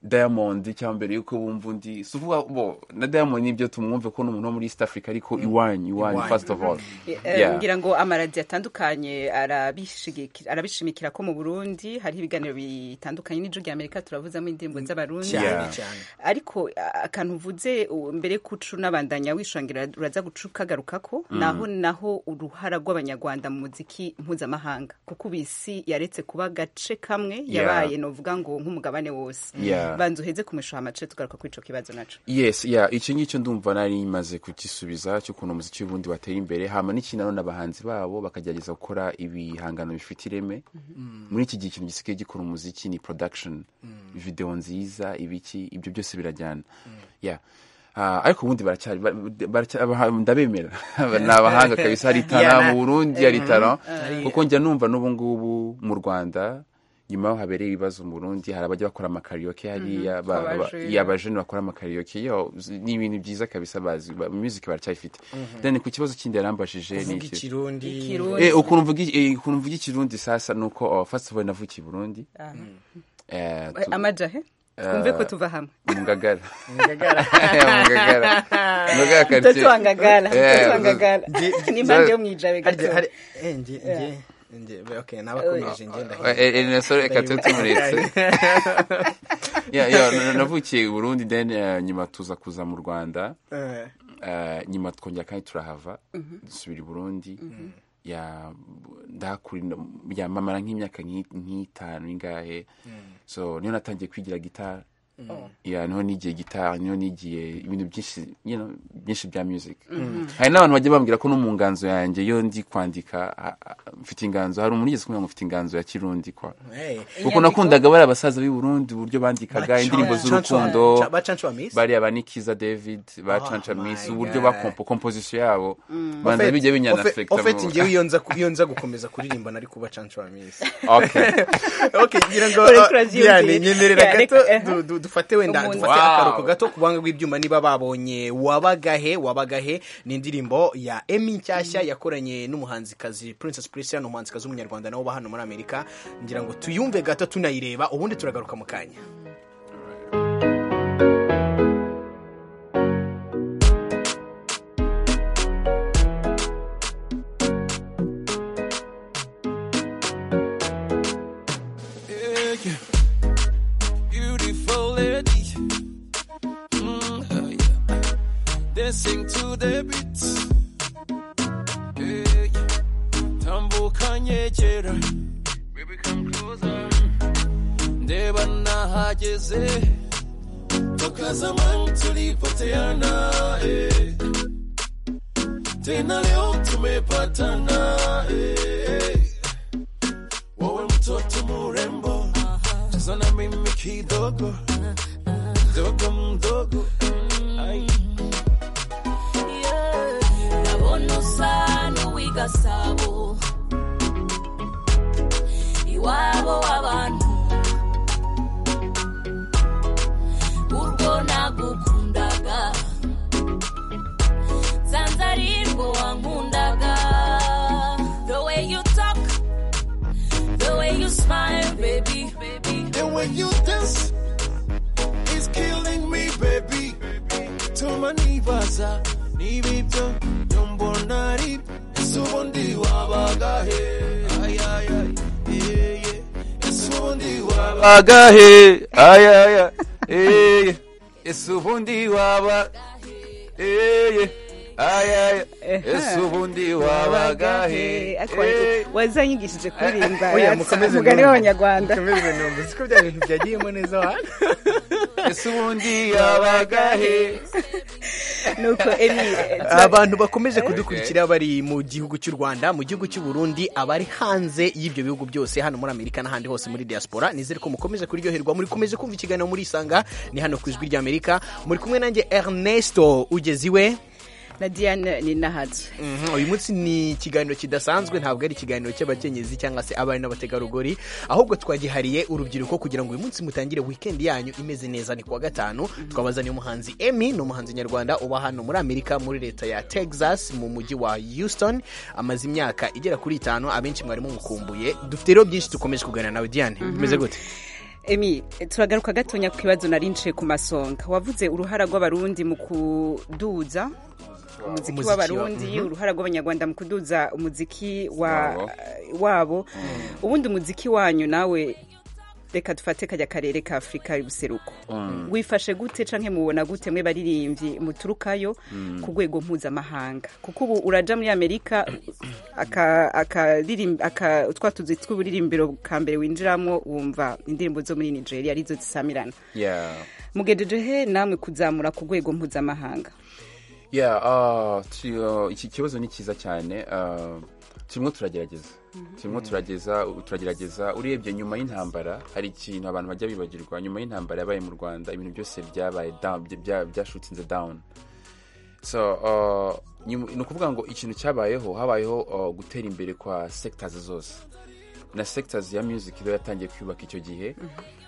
diamond cyangwa mbere y'uko bumva undi si ukuvuga bo na diamond nibyo tumwumve ko ni umuntu wo muri east africa ariko iwanyu iwanyu Iwanyu. first of all eh, Yeah. ngira ngo amaradiyo atandukanye arabishigi- arabishimikira ko mu burundi hariho ibiganiro bitandukanye n'ijwi rya amerika turavuzamo indirimbo z'abarundi cyane Yeah. cyane ariko a- akantu uvuze u- mbere kucu n'abandanya wishangira uraza guca ukagarukako naho naho uruhara rw'abanyarwanda mu muziki mpuzamahanga kuko ubisi yaretse kuba agace kamwe Yeah. yabaye novuga ngo nk'umugabane wose Yeah. banza uheze kumishuha amace tugaruka kuri ico kibazo naco yes yeah icyo ngicyo ndumva nari maze kugisubiza cy'ukuntu umuziki w'ubundi wateye imbere hama n'ikindi nanone abahanzi babo bakagerageza gukora ibihangano bifite ireme muri iki gihe ikintu gisigaye gikora umuziki ni production video nziza ibiki ibyo byose birajyana yeah Ah, ariko ubundi baracyari ba- baracya- abaha- ndabemera ni abahanga kabisa hari Yeah, tara na- mu burundi hari tara Hari- kuko njya numva n'ubu ngubu mu rwanda nyuma y'aho habereye ibibazo mu burundi hari abajya bakora amakariyoke hariya ba- ba- abajene. yeah, abajene bakora amakariyoke yo z- ni ibintu byiza kabisa bazi ba- music baracyayifite then ku kibazo kindi yarambajije ni uvuga iki ikirundi Ikirundi. Eh, ukuntu mvuga iki- eh, ukuntu mvuga ikirundi sasa ni uko oh, first of all navukiye i burundi Eh, tu- amajahe twumve ko tuva hamwe mu ngagara mu ngagara mu ngagara quartier. mtoto wa ngagala Eh, mtoto wa ngagala ni impande yo mwijabe harya gato hari eh nje nje nje okay nabakomeje nje ndahita Eh, eh, Ernesto, reka tube tumuretse Yeah, yeah, n- navukiye i burundi then eh, nyuma tuza kuza mu rwanda Eh, Eh, nyuma twongera kandi turahava dusubira i burundi ya ndahakura yamamara nk'imyaka nk'i- nk'itanu ingahe so niho natangiye kwigira gitari ya niho nigiye gitari niho nigiye ibintu byinshi you know, byinshi bya music hari n'abantu bajya bambwira ko no mu nganzo yanjye iyo ndi kwandika ah, ah, mfite inganzo hari umuntu ugeze kumenya ngo mfite inganzo ya kirundi kwa hey. kuko nakundaga bari abasaza b'i burundi uburyo bandikaga indirimbo z'urukundo bacancu wa miss bariya ba Nikiza David bacanca Oh my misi uburyo God. bakompo komposisiyo yabo banza bijya binyanafekita ofeti ngewe iyo nza ku- iyo nza gukomeza kuririmba nari kuba cancu wa miss okay okay ngira ngo Ureke uh, urabyiyumvira. Diane, nyemerera Yeah, gato reka- du- du- dufate wenda Umuntu. dufate akaruhuko Wow. gato ku buhanga bw'ibyuma niba babonye wabagahe wabagahe ni indirimbo ya Emmy nshyashya yakoranye n'umuhanzikazi Princess Priscilla ni umuhanzikazi w'umunyarwanda nawe uba hano muri Amerika ngira ngo tuyumve gato tunayireba ubundi turagaruka mu kanya Yeah, yeah. Beautiful lady. Mm, oh yeah. Dancing to the beat. Yeah, yeah. Tambuka nyegera. Baby, come closer. Ndeba nahageze. Toka zamani tulipoteana. Eh. Tena leo tumepatana. Eh. Wewe mtoto murembo, cheza na mimi kidogo, dogo mdogo. Ai. ndabona usa n'uw'igasabo iwabo w'abantu urwo nagukundaga nsanze ari rwo wankundaga the way you talk the way you smile when you dance is killing me, baby. Toma nibaza, nibibyo, nyombona ari, ese ubundi wabaga he? Ay, ay, ay, eh, yeah. Ese ubundi wabaga- agahe ayaya eye ese ubundi waba eye ayaya ese ubundi waba agahe Ariko wari- wazanyigishije kuririmba Oya, yatsa, mukomeze umugani numve. w'abanyarwanda Mukomeze numve siko bya bintu byagiyemo neza hano ese ubundi waba agahe nuko emi eh, abantu bakomeje kudukurikira bari mu gihugu cy'u rwanda mu gihugu cy'u burundi abari hanze y'ibyo bihugu byose hano muri amerika n'ahandi hose muri diaspora nizere ko mukomeje kuryoherwa muri komeje kumva ikiganiro muri isanga ni hano ku ijwi ry'amerika muri kumwe nanjye ernesto ugeze iwe na diane ni nahazo Mhm, uyu munsi ni ikiganiro kidasanzwe ntabwo ari ikiganiro cy'abakenyezi cyangwa se abari n'abategarugori ahubwo twagihariye urubyiruko kugira ngo uyu munsi mutangire wikendi yanyu imeze neza ni kuwa gatanu twabazaniye umuhanzi emi ni umuhanzi nyarwanda uba hano muri amerika muri leta ya texas mu mujyi wa houston amaze imyaka igera kuri itanu abenshi mwari mumukumbuye dufite rero byinshi dukomeje kuganira nawe diane bimeze gute emi turagaruka gatonya ku kibazo nari nshiye ku masonga wavuze uruhara rw'abarundi mu kuduza umuziki Umuziki wa- w'abarundi uruhara rw'abanyarwanda mu kuduza umuziki wa, Wabo. wabo ubundi umuziki wanyu nawe reka dufate kajya karere ka afurika y'ubuseruko wifashe gute canke mubona gute mwe baririmbyi muturukayo ku rwego mpuzamahanga kuko ubu uraja muri amerika aka- akaririm- aka- twa tuzi tw'uburirimbiro ka mbere winjiramo wumva indirimbo zo muri nigeria arizo zisamirana yeah mugejeje he namwe kuzamura ku rwego mpuzamahanga yeah uh, tu- uh, iki kibazo ni cyiza cyane uh, turimo turagerageza turimo turagerageza turagerageza urebye nyuma y'intambara hari ikintu abantu bajya bibagirwa nyuma y'intambara yabaye mu rwanda ibintu byose byabaye down bya- bya- byashutinze down so uh, nyuma- ni ukuvuga ngo ikintu cyabayeho habayeho uh, gutera imbere kwa sectors zose na sectors ya music rero yatangiye kwiyubaka icyo gihe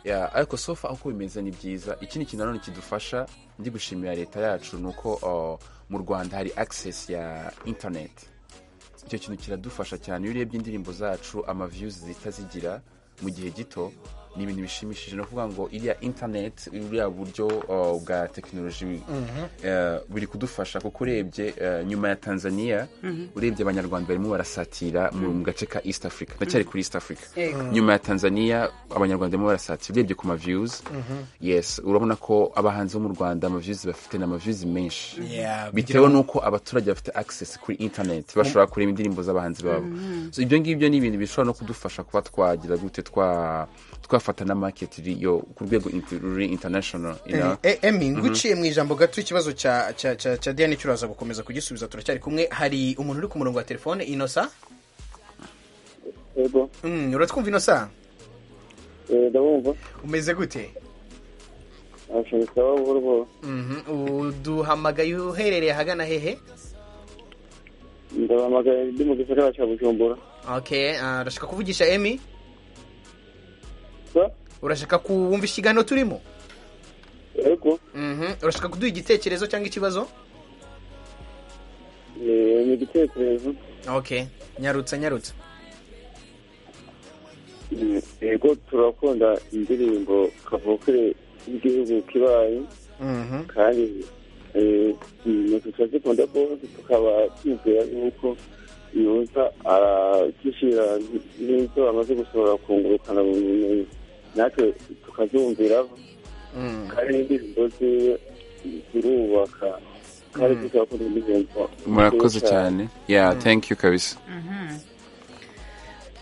Yeah, ariko sofa uko bimeze ni byiza ikindi kintu nanone kidufasha ndi gushimira leta yacu ni uko uh, mu rwanda hari access ya internet icyo kintu kiradufasha cyane iyo urebye indirimbo zacu ama views zihita zigira mu gihe gito ni ibintu bishimishije ni ukuvuga ngo iriya internet uriya buryo uh, bwa tekinoloji eh, buri kudufasha kuko urebye eh, nyuma ya tanzania urebye abanyarwanda barimo barasatira mu- mu gace ka east africa ndacyari kuri east africa Yego. nyuma ya tanzania abanyarwanda barimo barasatira urebye ku ma views yes urabona ko abahanzi bo mu rwanda ama views bafite ni ama views menshi Yeah, bitewe n'uko abaturage bafite access kuri internet bashobora kureba indirimbo z'abahanzi babo so ibyo ngibyo ni ibintu bishobora no kudufasha kuba twagira gute twa twafata na market yo ku rwego inter- ruri international you know? Eh, emi nguciye mu ijambo gato ikibazo cya cya cya cya diane cy'uraza gukomeza kugisubiza turacyari kumwe hari umuntu uri ku murongo wa telefone inosa yego Mm, uratwumva inosa eh, ndabumva umeze gute ashobora kuba buhoro buhoro Mhm, uduhamagaye uherereye ahagana hehe ndabahamagaye ndi mu gisagara cya bujumbura okay ah, urashaka kuvugisha emi so urashaka kuwumva ikiganiro turimo ariko Mhm, urashaka kuduha igitekerezo cyangwa ikibazo eh, ni igitekerezo okay nyarutsa nyarutsa Mm, yego turakunda indirimbo kavukire y'igihugu kibaye Mhm, kandi turazikunda ko tukaba twizera yuko yoza aragishira n'izo amaze gusohora kungurukana bumenyi natwe tukazumvira mm. kandi n'indirimbo ziwe zirubaka kandi tuzakunda indirimbo murakoze cyane yeah thank you kabisa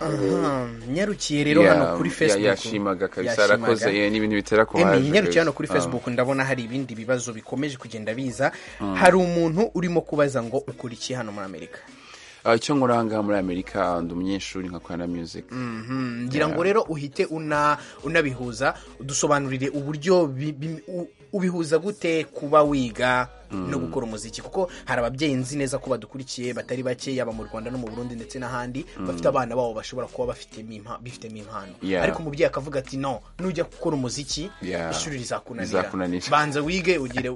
Aha, nyarukiye rero Yeah, hano kuri yeah, facebook yashimaga kabisa Yashimaga. arakoze yeah, ni ibintu bitera kubaje Emi nyarukira kabisa. hano kuri Ah. facebook ndabona hari ibindi bibazo bikomeje kugenda biza hari umuntu urimo kubaza ngo ukora iki hano muri amerika Ah, icyo nkora aha ngaha muri amerika ndi umunyeshuri nkakora na music Mhm, ngira ngo rero uhite una unabihuza udusobanurire uburyo bi- bi- u- ubihuza gute kuba wiga no gukora umuziki kuko hari ababyeyi nzi neza ko badukurikiye batari bake yaba mu rwanda no mu burundi ndetse n'ahandi bafite abana babo bashobora kuba bafitemo impa- bifitemo impano Yeah. ariko umubyeyi akavuga ati no nujya gukora umuziki Yeah. ishuri rizakunanira Rizakunanira. banza wige ugire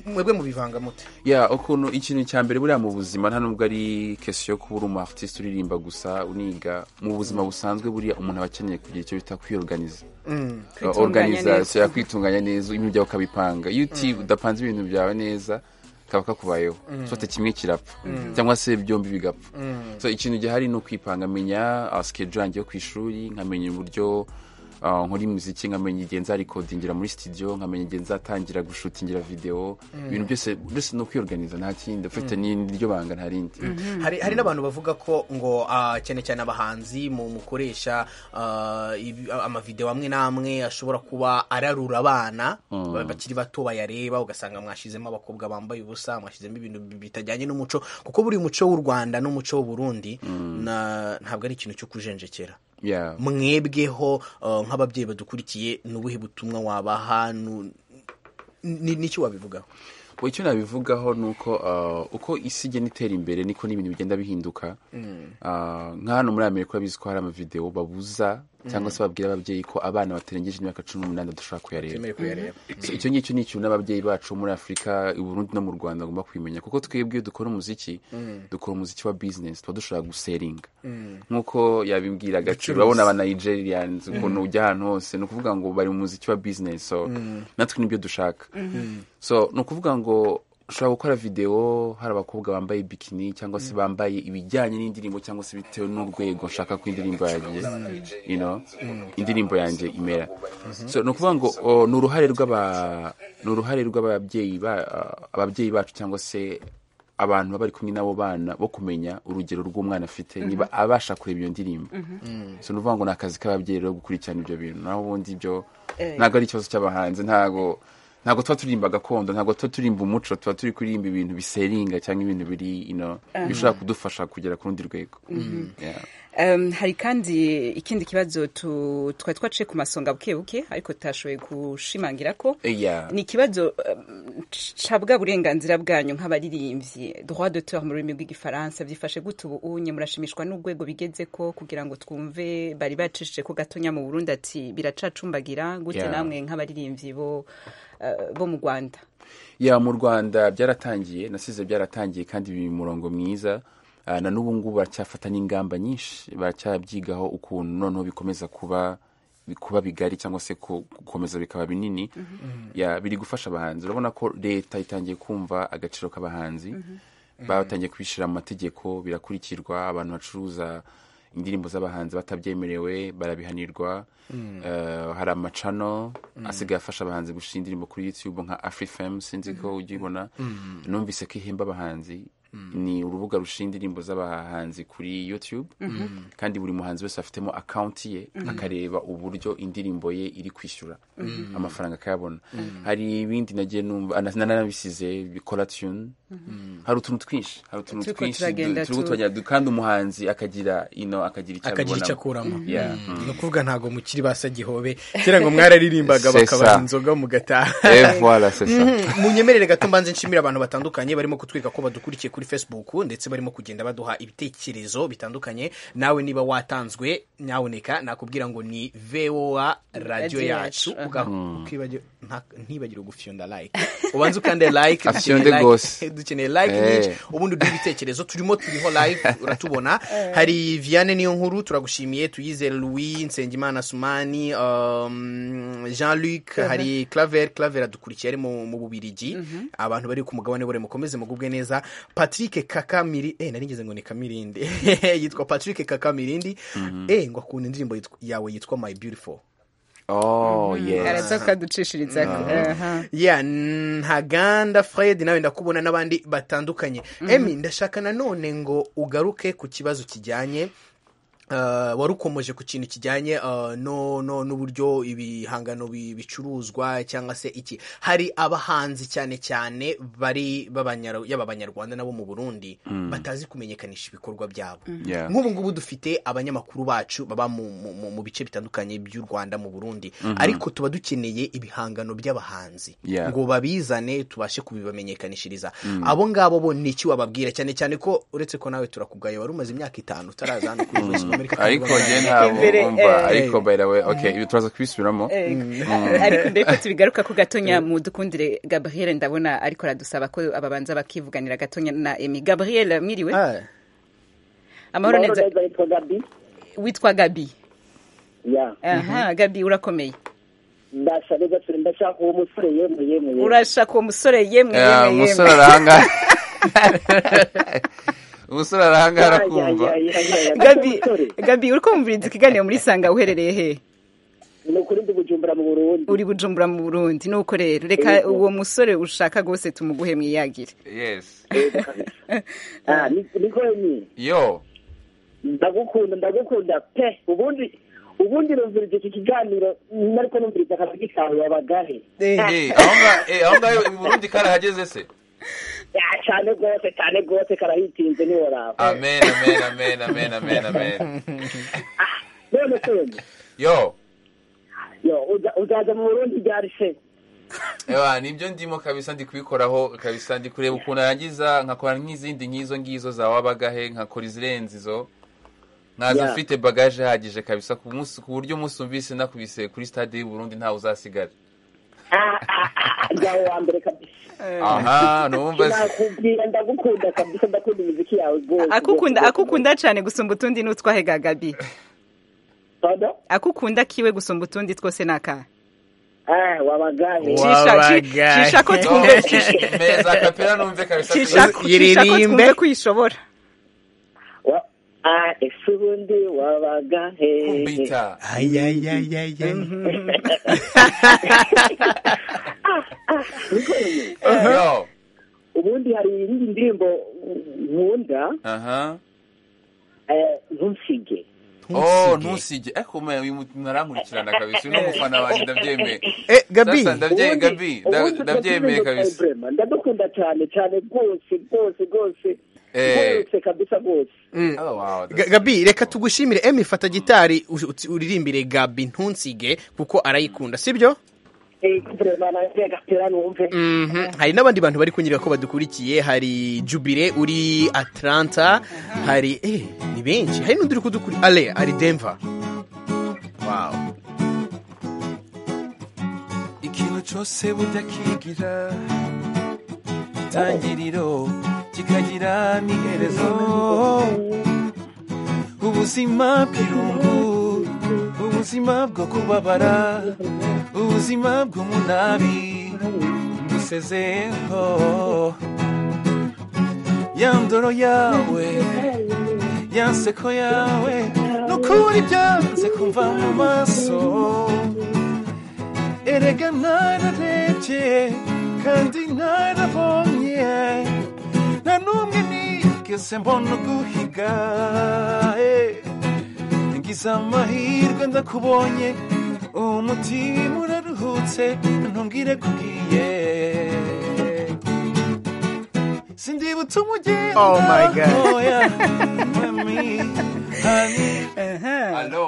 mwebwe mubivanga mute ya ukuntu ikintu cya mbere buriya mu buzima nta nubwo ari kesiyo yo kuba uri umu artiste uririmba gusa uniga mu buzima busanzwe buriya umuntu aba akeneye kugira icyo bita kwiyoruganiza Kwitunganya neza. organization ya kwitunganya neza ibintu byawe ukabipanga iyo uti udapanze ibintu byawe neza kaba kakubayeho sote kimwe kirapfa cyangwa se byombi bigapfa so ikintu gihari ni ukwipanga menya schedule yanjye yo ku ishuri nkamenya uburyo ah, nkora imiziki nkamenya igihe nzarikodingira muri studio nkamenya igihe nzatangira gushutingira video ibintu byose byose ni ukwiorganiza nta kindi ufite n'iryo banga nta rindi hari hari n'abantu bavuga ko ngo ah, cyane cyane abahanzi mu mukoresha ah, ibi- a- amavideo amwe n'amwe ashobora kuba ararura abana ba- bakiri bato bayareba ugasanga mwashizemo abakobwa bambaye ubusa mwashizemo ibintu bi- bitajyanye n'umuco kuko buri muco w'u rwanda n'umuco w'u burundi na- ntabwo ari ikintu cyo kujenjekera yeah. mwebweho uh, nk'ababyeyi badukurikiye ni ubuhe butumwa wabaha nu- ni- n'icyo wabivugaho Well, icyo nabivugaho ni uko ah, uko isi igenda itera imbere niko n'ibintu bigenda bihinduka Ah, nka hano muri amerika urabizi ko hari amavidewo babuza cyangwa se babwira ababyeyi ko abana batarengeje imyaka cumi n'umunani badashobora kuyareba So, icyo ngicyo ni ikintu n'ababyeyi bacu muri afurika i burundi no mu rwanda bagomba kubimenya kuko twebwe iyo dukora umuziki dukora umuziki wa business tuba dushobora guseringa nk'uko yabimbwira agaciro urabona aba nigerians ukuntu ujya ahantu hose ni ukuvuga ngo bari mu muziki wa business so natwe nibyo dushaka so ni ukuvuga ngo ushobora gukora videwo hari abakobwa bambaye bikini cyangwa se bambaye ibijyanye n'indirimbo cyangwa se bitewe n'urwego nshaka ko indirimbo yanjye you know, indirimbo yanjye imera so ni ukuvuga ngo o, ni uruhare rw'aba ni uruhare rw'ababyeyi ba- ababyeyi bacu cyangwa se abantu baba bari kumwe n'abo bana bo kumenya urugero rw'umwana afite niba abasha kureba iyo ndirimbo so ni ukuvuga ngo ni akazi k'ababyeyi rero gukurikirana ibyo bintu naho ubundi ibyo ntabwo ari ikibazo cy'abahanzi ntabwo ntabwo tuba turirimba gakondo ntabwo tuba turirimba umuco tuba turi kuririmba ibintu biseringa cyangwa ibintu biri you know, bishobora kudufasha kugera ku rundi rwego Yeah. Um, hari kandi ikindi kibazo tu- twari twaciye ku masonga buke buke ariko tutashoboye gushimangira ko Eh, yeah. ni ikibazo um, ca bwa burenganzira bwanyu nk'abaririmbyi droit d'auteur mu rurimi rw'igifaransa byifashe gute ubu unye murashimishwa n'urwego bigeze ko kugira ngo twumve bari bacishije ko gatonya mu burundi ati biracacumbagira gute Yeah. namwe nk'abaririmbyi bo uh, bo mu rwanda ya mu rwanda byaratangiye nasize byaratangiye kandi biri mu murongo mwiza Ah, na n'ubu ngubu baracyafata n'ingamba nyinshi baracyabyigaho ukuntu noneho bikomeza kuba kuba bigari cyangwa se ku- gukomeza bikaba binini ya biri gufasha abahanzi urabona ko leta itangiye kumva agaciro k'abahanzi batangiye kubishyira mu mategeko birakurikirwa abantu bacuruza indirimbo z'abahanzi batabyemerewe barabihanirwa Eh, hari amacano asigaye afasha abahanzi gushyira indirimbo kuri youtube nka afrifem sinzi ko ujya ubona numvise ko ihemba abahanzi ni urubuga rushinga indirimbo z'abahanzi kuri youtube kandi buri muhanzi wese afitemo akawunti ye akareba uburyo indirimbo ye iri kwishyura amafaranga akayabona hari ibindi nagiye numva na- nanabisize bikora tune hari utuntu twinshi hari utuntu Turiko twinshi turagenda turi tu- gutoranya kandi umuhanzi akagira ino akagira icyo akagira icyo abibonamo. akuramo Yeah. ni ukuvuga ntabwo mukiri basa gihobe kera ngo mwararirimbaga C'est bakabaha ça. inzoga mugataha Eh, voilà, c'est ça. munyemerere gato mbanze nshimire abantu batandukanye barimo kutwereka ko badukurikiye kuri facebook ndetse barimo kugenda baduha ibitekerezo bitandukanye nawe niba watanzwe nyaboneka nakubwira ngo ni voa radio Radio yacu yacu, Uga- ukibagi- nta- ntibagire gufyonda like ubanze ukande like Afyonde dukeneye like- gose. dukeneye like Eh. nyinshi ubundi duhe ibitekerezo turimo turiho live uratubona hari viane niyo nkuru turagushimiye tuyizere louis nsengimana sumani um, jean luc hari claver claver adukurikiye ari mu mu bubirigi abantu bari ku mugabane bure mukomeze mugubwe neza patrick kakamirindi eh, nari ngeze ngo ni kamirindi yitwa patrick kakamirindi eh, ngo akunda indirimbo yitwa- yawe yitwa my beautiful Oh, yes. araza kukaducishiriza aha. yeah ntaganda fred nawe ndakubona n'abandi batandukanye emi ndashaka nanone ngo ugaruke ku kibazo kijyanye Uh, warukomoje ku kintu kijyanye uh, no, no, n'uburyo ibihangano bi- bicuruzwa cyangwa se iki hari abahanzi cyane cyane bari b'abanyar- yaba abanyarwanda n'abo mu burundi batazi kumenyekanisha ibikorwa byabo Yeah. nk'ubu ngubu dufite abanyamakuru bacu baba mu, mu, mu, mu bice bitandukanye by'u rwanda mu burundi ariko tuba dukeneye ibihangano by'abahanzi Yeah. ngo babizane tubashe kubibamenyekanishiriza abo ngabo bo ni iki wababwira cyane cyane ko uretse ko nawe turakubwaye wari umaze imyaka itanu utaraza hano kuri voice amerika ariko njye kandi ntabwo Mbere, umva eh, ariko by the way okay ibi turaza kubisubiramo ariko mbere ko tubigaruka ko gatonya mu dukundire gabriel ndabona ariko aradusaba ko ababanza bakivuganira gatonya na emi gabriel mwiriwe Ah, amahoro neza neza yitwa gabi witwa gabi ya aha gabi urakomeye ndasha neza turi ndashaka uwo musore yemwe yemwe yemwe. urashaka uwo musore yemwe Eh, yemwe umusore yemwe arahangara umusore arahangara Ya, ya, kumva ya, ya, ya, ya. gabi Musore, gabi uri kumviriza ikiganiro muri sanga uherereye he ni ukuri ndi bujumbura mu burundi uri bujumbura mu burundi nuko rero reka uwo musore ushaka rwose tumuguhe mwiyagire yes Ah, ni- niko ni yo ndagukunda ndagukunda pe ubundi ubundi numvirije iki kiganiro nariko numvirije akabigi kawe wabagahe Eh, aho nga- eh, aho ngaho i burundi karahageze se Ya, cyane rwose cyane rwose karahitinze ntiworaba amen amen amen amen amen amen none se wemwe, yo yo uza- uzaza mu burundi ryari se Ewa, nibyo ndimo kabisa ndi kubikoraho kabisa ndi kureba ukuntu arangiza nkakora nk'izindi nk'izo ngizo za wabagahe nkakora izirenze izo nkaza Yeah. mfite bagaje ihagije kabisa ku munsi ku buryo umunsi umvise nakubise kuri stade y'u Burundi ntawe uzasigara Ah, ah, ah, ryawe wa mbere kabisa aha numva se nakubwira ndagukunda kabisa ndakunda imiziki yawe rwose akukunda rwose, akukunda cyane gusumba utundi n'utwahega gabi Pardon? akukunda kiwe gusumba utundi twose n'aka Ah, wabagahe Wa- Wabagahe. cisha ko twumve No, meza kapera numve kabisa cisha ko Yiririmbe. twumve kwishobora Wa- ah, ese ubundi wabagahe kumbita ayayayaya yo ubundi hari iyindi ndirimbo nkunda aha eh, ntunsige oh ntusige ariko mwe uyu muntu arankurikirana kabisa uyu ni umufana wanjye ndabyemeye eh, Gabi, Sasa ndabye Ubundi- gabi nda- ubundi ndabyemeye turabyemeza kabisa Ibrahim, ndadukunda cyane cyane rwose rwose rwose Eh. rwose kabisa rwose Oh, wow, Ga- Gabi reka tugushimire emi fata gitari u- uti- uririmbire Gabi ntunsige kuko arayikunda sibyo Eh, Ibrahim, nanjye agapira numve Mhm. hari n'abandi bantu bari kunyura ko badukurikiye hari Jubire uri Atlanta hari eh ni benshi hari n'undi uri kudukuri Ale ari Denver wow ikintu cyose burya kigira itangiriro kikagira n'iherezo ubuzima bw'irungu ubuzima bwo kubabara ubuzima bw'umunabi ngusezeho ya ndoro yawe ya nseko yawe n'ukuri byanze kumva mu maso erega nararebye kandi narabonye nta n'umwe nigeze mbona uguhiga eh. ngize amahirwe ndakubonye umutima uraruhutse ntubwire kubwiye sindibutse umugenda Oh my God. oya mami hani Hello.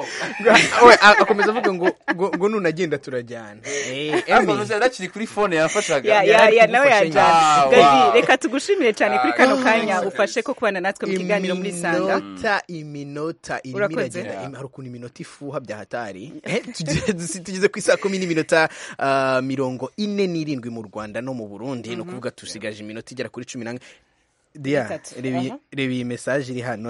we a- akomeza avuga ngo ngo- ngo nunagenda turajyana eh Ariko Emi nuze nakiri kuri fone yafashaga. ya ya ya nawe Yari kudufasha yajyana nyine. Ah, wow. gabi reka tugushimire cyane kuri Ah, kano wow. kanya ufashe ko kubana natwe mu kiganiro muri sanga iminota iminota irimo Urakoze. iragenda Im- hari ukuntu iminota ifuha bya hatari Eh, tugeze- dusi- tugeze ku isaa kumi n'iminota ah, mirongo ine n'irindwi mu rwanda no mu burundi ni ukuvuga tusigaje iminota igera kuri cumi n'ane Dia, Bitatu, reba iyi- aha. reba iyi mesaje iri hano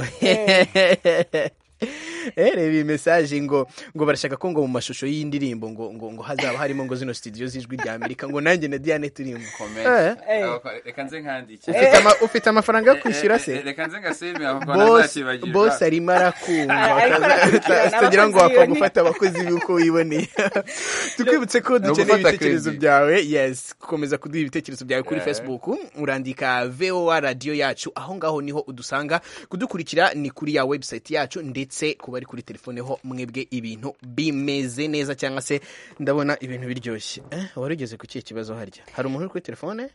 Eh, reba iyi mesaje ngo ngo barashaka ko ngo mu mashusho y'indirimbo ngo ngo ngo hazaba harimo ngo zino studio z'ijwi rya amerika ngo nanjye na diane turimo Comment. Ah, Reka nze nkandike. ufite ama- ufite amafaranga yo kwishyura se Eh, eh, Reka nze ngasimbe aho bosi ntazakibagirwa. bosi arimo Ari- ariko arakumva arakurikirana tutagira ngo abakozi wapfa biboneye. gufata abakozi b'uko wiboneye tukwibutse ko dukeneye gufata ibitekerezo credit. byawe yes gukomeza kuduha ibitekerezo byawe kuri Yeah. facebook urandika voa radiyo yacu aho ngaho niho udusanga kudukurikira ni kuri ya website yacu ndetse kuba ari kuri telefone ho mwebwe ibintu bimeze neza cyangwa se ndabona ibintu biryoshye Eh, wari ugeze ku kihe kibazo harya hari umuntu uri kuri telefone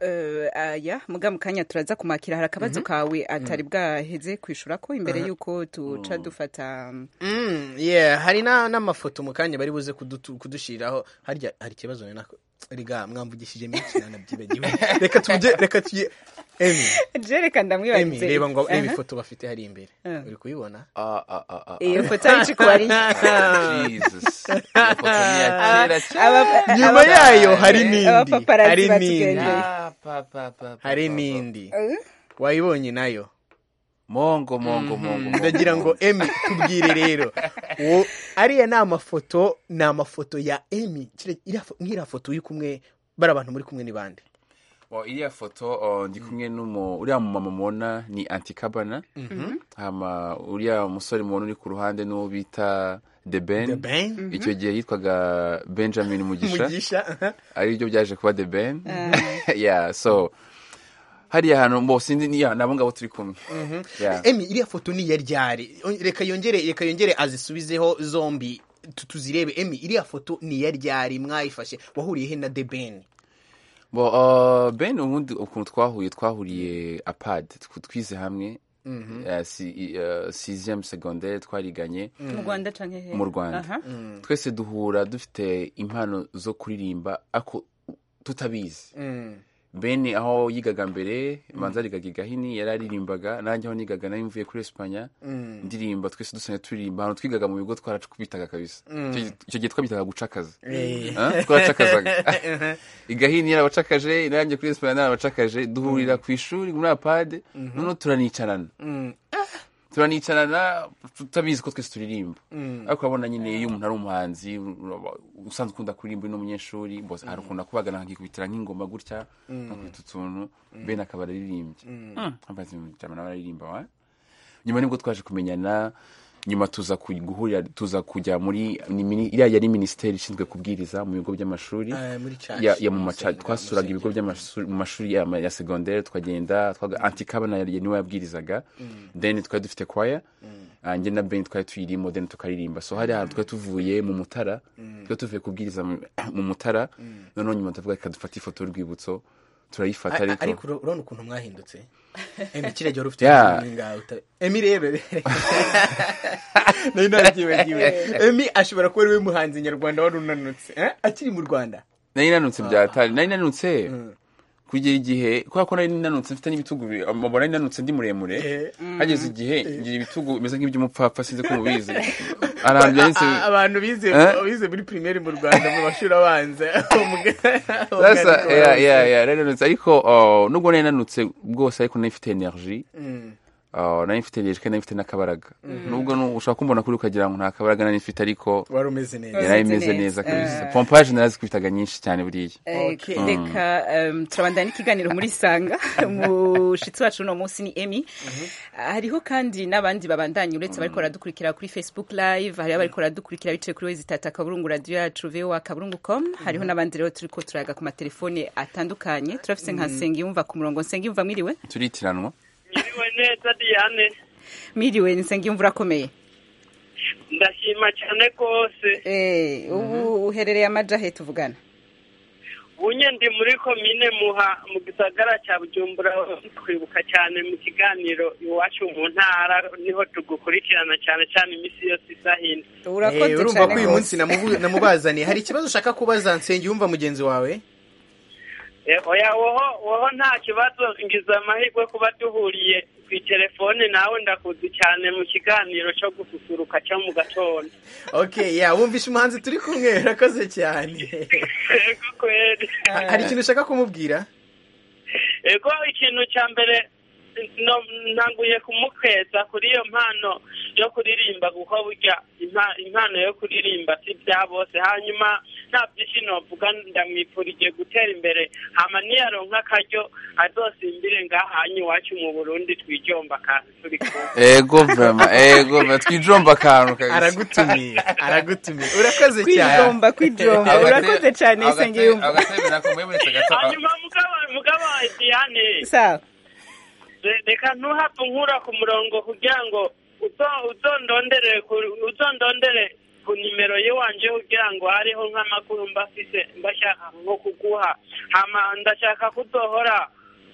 Eh, aya muga mu kanya turaza kumakira hari akabazo kawe atari bwaheze kwishura ko imbere y'uko tuca dufata Mm, yeah, hari na- n'amafoto mu kanya bari buze kudutu- kudushyiriraho harya hari ikibazo nako riga mwamvugishije menshi nanabyibagiwe reka tujye reka tujye Emi jereka Emi ndamwibagize reba ngo reba Aha. ifoto bafite hari imbere Eh. uri kuyibona Ah, ah, ah, ah, iyo foto yari ari ah. Jesus. Iyo foto ni ya kera cyane. Aba- nyuma aba- yayo hari eh, n'indi abapaparazzi hari n'indi batugendeye. Ah, pa, pa, pa, pa, hari pa, pa. n'indi Eh? wayibonye nayo mongo mongo mongo ndagira ngo emi tubwire rero uwo ariya ni amafoto ni amafoto ya emi Kiriya- iriya fo- nk'iriya foto uri kumwe bari abantu muri kumwe ni bande Well, iriya foto oh, ndi kumwe n'umu uriya mumama mubona ni antikabana hama uriya musore mubona uri ku ruhande n'uwo bita the ben, ben icyo gihe yitwaga benjamin mugisha mugisha aha. ari byo byaje kuba the ben yeah so hariya hantu bo sinzi ni- yeah, nabo ngabo turi kumwe Yeah. emi iriya foto ni iya ryari reka yongere reka yongere azisubizeho zombi tu- tuzirebe emi iriya foto ni iya ryari mwayifashe wahuriye he na the ben Bo, uh, ben ubundi ukuntu twahuye twahuriye apad tw- twize hamwe uh, si, uh, sixième secondaire twariganye mu rwanda canke he mu Rwanda. Aha. twese duhura dufite impano zo kuririmba ako tutabizi bene aho yigaga mbere manza arigaga igahini yari aririmbaga nanjye aho nigaga nari mvuye kuri esipanya ndirimba twese dusanzwe turirimba ahantu twigaga mu bigo twaracubitaga kabisa Icyo- icyo gihe twabitaga gucakaza Ah, twaracakazaga igahini yarabacakaje nanjye kuri esipanya narabacakaje duhurira ku ishuri muri apade noneho turanicarana turanicarana tutabizi ko twese turirimba ariko urabona nyine iyo umuntu ari umuhanzi uraba- usanzwe ukunda kuririmba uri n'umunyeshuri bose hari ukunda kubagana akikubitira nk'ingoma gutya akubita utuntu bene akaba araririmbye ambaza ibintu bya nawe araririmba wa nyuma nibwo twaje kumenyana nyuma tuza ku- guhurira tuza kujya muri ni mini- iriya yari minisiteri ishinzwe kubwiriza mu bigo by'amashuri Eh, muri church. ya, ya mu maca Musenga, twasuraga ibigo by'amashuri mu mashuri ya, ya segondere twagenda twaga antikabana yari niwe yabwirizaga then twari dufite kwaya Ah, njye na ben twari tuyirimo then tukaririmba so hari ahantu twari tuvuye mu mutara twari tuvuye kubwiriza mu mu mutara noneho nyuma ndavuga reka dufate ifoto y'urwibutso turayifata A- a- ariko ariko ura- urabona ukuntu mwahindutse emi kiriya gihe wari ufite Yeah. ubuzima bw'ingahe uta- emi rebe nari nabyibagiwe emi ashobora kuba ari we muhanzi nyarwanda wari unanutse eh? akiri mu rwanda nari nanutse byatari nari nanutse kugera igihe kubera ko nari nanutse mfite n'ibitugu bibiri amabona nari nanutse ndi muremure hageze igihe ngira ibitugu bimeze nk'iby'umupfapfa sinzi ko mubizi arambya ndetse A- abantu bize Eh? bize muri primaire mu rwanda mu mashuri abanza Sasa, yeah, yeah, yeah, nari nanutse ariko oh, nubwo nari nanutse bwose ariko nari mfite energy Oh, nari mfite energy kandi nari mfite n'akabaraga nubwo nu- ushobora kumbona kuri ukagira ngo nta kabaraga nari mfite ariko wari umeze neza yari Wazinze imeze neza. neza kabisa pompaje narazikubitaga nyinshi cyane buriya Eh, Okay. reka em, turabandana n'ikiganiro muri sanga umushyitsi wacu uno munsi ni emi hariho kandi n'abandi babandanya uretse abariko baradukurikira kuri facebook live hariho abariko baradukurikira bicaye kuri wezi tata kaburungu radiyo yacu voa kaburungu com hariho n'abandi rero turiko turayaga ku matelefone atandukanye turafise nka nsengiyumva ku murongo nsengiyumva mwiriwe turitiranwa Mwiriwe neza Diane mwiriwe ni nsengiyumva urakomeye ndashima cyane rwose Eh, ubu uherereye amaja he tuvugana bunye ndi muri komine muha mu gisagara cya bujumbura twibuka cyane mu kiganiro iwacu mu ntara niho tugukurikirana cyane cyane iminsi yose isahina Eh, urakoze urumva cyane ko uyu gose. munsi namubu- namubazaniye hari ikibazo ushaka kubaza nsengiyumva mugenzi wawe Eh, oya woho woho nta kibazo ngize amahirwe kuba duhuriye ku itelefone nawe ndakuzi cyane mu kiganiro cyo gususuruka cyo mu gatondo okay yeah wumvishe umuhanzi turi kumwe urakoze cyane Yego kweri Ha- hari ikintu ushaka kumubwira ego ikintu cya mbere no- ntanguye kumukeza kuri iyo mpano yo kuririmba kuko burya impa- impano yo kuririmba si bya bose hanyuma nta byinshi novuga ndamwifurije gutera imbere hama niyaronka akaryo azosimbire ngaha hanyu iwacu mu burundi twijomba kandi turi kumwe ego vema ego vema twijomba akantu kabisa aragutumiye aragutumiye urakoze cyane kwigomba kwigomba urakoze cyane nsengiyumva hanyuma mugabo mugabo diane sawa Re- reka ntuhapfe nkura ku murongo kugira ngo uzo- uzondondere ku- uzondondere ku nimero y'iwanje kugira ngo hariho nk'amakuru mba mfise mbashaka nko kuguha hama ndashaka kuzohora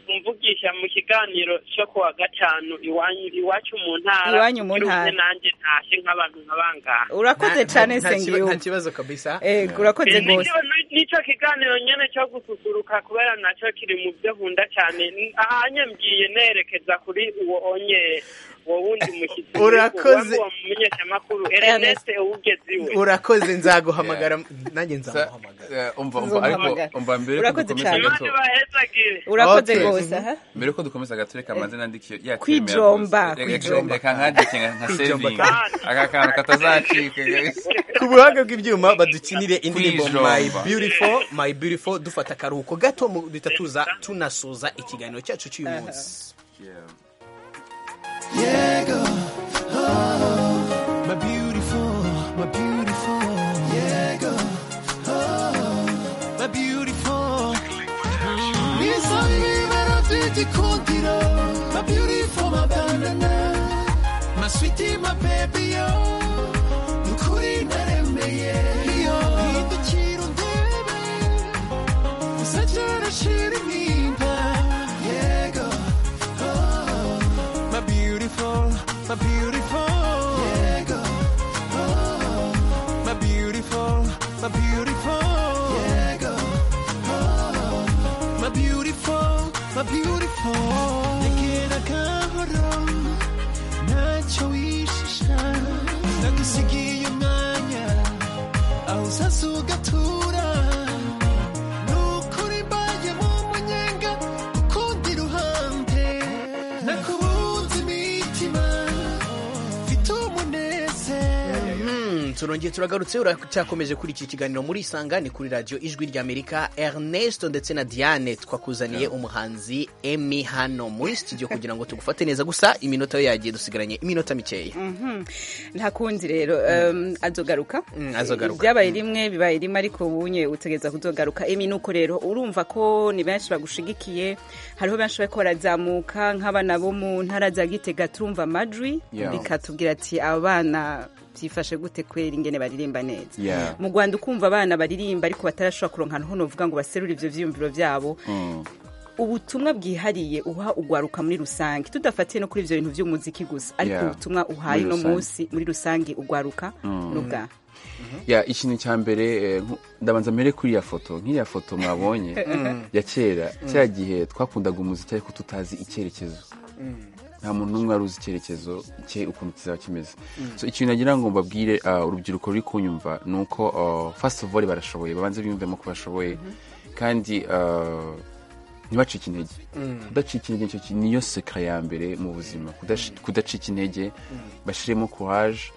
mvugisha mu kiganiro cyo ku wa gatanu iwanyu iwacu mu ntara Iwanyu mu Byuze ntara. nanjye ntashe nk'abantu nk'abangaha urakoze Nta- cyane nta- nta kiba- sengiyo nta kibazo kabisa ego urakoze rwose nicyo nicyo kiganiro nyine cyo gususuruka kubera nacyo kiri mu byo nkunda cyane ahanye mbwiye nerekeza kuri uwo onye uwo wundi mushyitsi Urakoze. uwo mumenyeshamakuru Ernest uwugeze iwe urakoze nzaguhamagara nanjye Sa- nzamuhamagara eh, umva umva Uzompamagara. ariko umva mbere ko Urakoze dukomeza cyane. imana gato bahezagire urakoze Okay. rwose aha mbere ko dukomeza gato reka manze nandike iyo Kwijomba, kwijomba. reka nkandike nka- nka Kwijomba sevingi aka kantu katazacika guys. ku buhanga bw'ibyuma badukinire indirimbo Kwijomba. my beautiful my beautiful dufata akaruhuko gato mu- duhita tuza tunasuza ikiganiro cyacu cy'uyu munsi Yeah. Yeah, girl. Oh, my beautiful, my beautiful. Yeah, girl. Oh, my beautiful. Nisa vivere tutti contigo. My beautiful, my banana. My sweetie, my baby, oh. Nukuri naremeye. Yo, idukira undebe. Uzajya urashira impinga. Yeah, girl. Oh, my beautiful, my beautiful. Yeah, girl. Oh, my beautiful, my beautiful. Yeah, girl. Oh, my beautiful, my beautiful. Nekera kahoro, ntacyo wishisha. Nagusigiye umwanya, aho uzaza ugatura. Nukuri mbaye nk'umunyenga, ukundi ruhande. Nakubunze imitima, mfite umunezero. Hmm, turongeye turagarutse uracyakomeje kuri iki kiganiro muri isanga ni kuri radiyo ijwi ry'amerika ernest ndetse na diane twakuzaniye umuhanzi emi hano muri studio kugira ngo tugufate neza gusa iminota yo yagiye dusigaranye iminota mikeya nta kundi rero um, azogaruka Mm, azogaruka. byabaye rimwe bibaye rimwe ariko ubunye utegereza kuzogaruka emi nuko rero urumva ko ni benshi bagushigikiye hariho benshi bariko barazamuka nk'abana bo mu ntara za gitega turumva amajwi Yeah. bikatubwira ati abana byifashe gute kwera ingene baririmba neza Yeah. mu rwanda ukumva abana baririmba ariko batarashobora kuronka ahantu ho novuga ngo baserure ivyo vyiyumviro vyabo Mm. ubutumwa bwihariye uha ugwaruka muri rusange tudafatiye no kuri ivyo bintu vy'umuziki gusa ariko Yeah. ubutumwa uhaye Muri uno rusange. munsi muri rusange ugwaruka n'ubwa ya ikintu cya mbere eh, nku- ndabanza mbere kuri ya foto nk'iya foto mwabonye ya kera cya gihe twakundaga umuziki ariko tutazi icyerekezo nta muntu n'umwe wari uzi icyerekezo cye ukuntu kizaba kimeze so ikintu nagira ngo mbabwire ah, urubyiruko ruri kunyumva ni uko ah, first of all barashoboye babanze biyumvemo ko bashoboye kandi ah, ntibacike intege kudacika intege nicyo kintu- niyo sekara ya mbere mu buzima Kudash- kudacika intege bashyiremo courage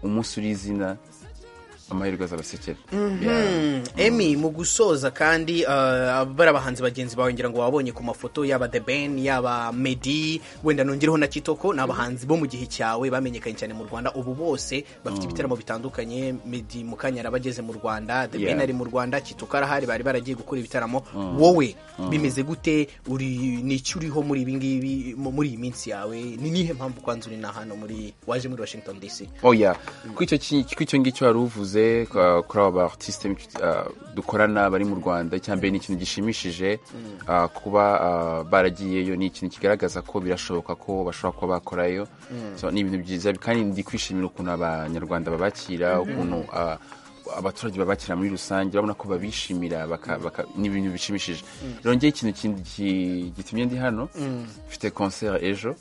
umunsi uri izina amahirwe azabasekera Yeah. emi mu gusoza kandi uh, bari abahanzi bagenzi bawe ngira ngo wabonye ku mafoto yaba the ben yaba medi wenda nongereho na kitoko ni abahanzi bo mu gihe cyawe bamenyekanye cyane mu rwanda ubu bose bafite ibitaramo bitandukanye medi mu kanya araba ageze mu rwanda the Yeah. ben ari mu rwanda kitoko arahari bari baragiye gukora ibitaramo wowe bimeze gute uri ni iki uriho muri ibi ngibi mu- muri iyi minsi yawe ni nihe mpamvu kwanza uri na hano muri waje muri washington dc oya kw'icyo ngicyo wari uvuze kwa- kuri aba artiste ah, dukorana bari mu rwanda icya mbere ni ikintu gishimishije ah, kuba ah, baragiyeyo ni ikintu kigaragaza ko birashoboka ko bashobora kuba bakorayo So, ni ibintu byiza kandi ndi kwishimira ukuntu abanyarwanda babakira ukuntu ah, abaturage babakira muri rusange urabona ko babishimira baka- baka- ni ibintu bishimishije rero ikintu kindi ki- gitumye ndi hano mfite concert ejo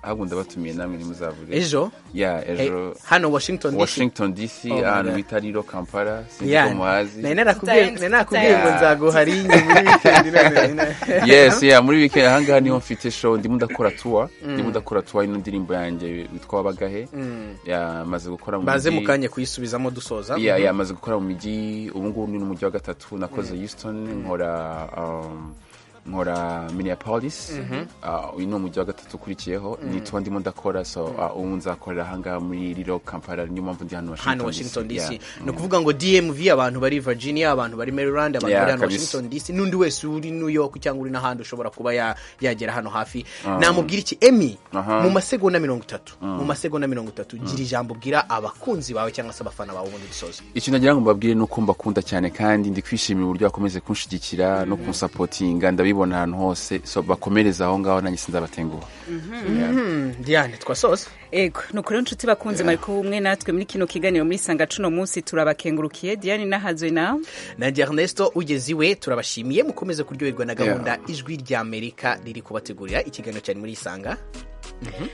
ahubwo ndabatumiye namwe ntimuzavuge ejo ya Hey, ejo hano washington dc washington dc Oh my ahantu God. bita riro kampala Yeah. sinzi ko muhazi Nari narakubwiye Tutarenze- nari narakubwiye ngo tutarenze. nzaguha ringi muri weekend none. yes yeah muri weekend ahangaha niho mfite show ndimo ndakora tour ndimo ndakora tour y'ino ndirimbo yanjye witwa wabagahe Yeah, maze gukora mu baze mujyi. mu kanya kuyisubizamo dusoza Yeah, yeah, maze gukora mu mijyi ubu ngubu ni n'umujyi wa gatatu nakoze houston nkora um, nkora minneapolis Ah, uyu ni umujyi wa gatatu ukurikiyeho ni tuba ndimo ndakora so ah, ubu nzakorera ahangaha muri riro kampala niyo mpamvu ndi hano hano washington dc Yeah. ni ukuvuga ngo dmv abantu bari virginia abantu bari maryland abantu Yeah, bari hano kabisa. washington dc n'undi wese uri new york cyangwa uri n'ahandi ushobora kuba ya- yagera hano hafi namubwira iki emi Aha. mu masegonda mirongo itatu mu masegonda mirongo itatu gira ijambo ubwira abakunzi bawe cyangwa se abafana bawe ubundi dusoza ikintu nagira ngo mbabwire ni uko mbakunda cyane kandi ndi kwishimira uburyo bakomeze kunshyigikira no kunsapotinga ndabibo ndayibona ahantu hose so bakomereze aho ngaho nanjye sinzabatenguha diane twasoza ego ni ukuri inshuti bakunze yeah. mariko ubumwe natwe muri kino kiganiro muri sanga cuno munsi turabakengurukiye diane nahazwe nawe nanjye ernesto ugeze iwe turabashimiye mukomeze kuryoherwa na gahunda ijwi rya amerika riri kubategurira ikiganiro cyane muri isanga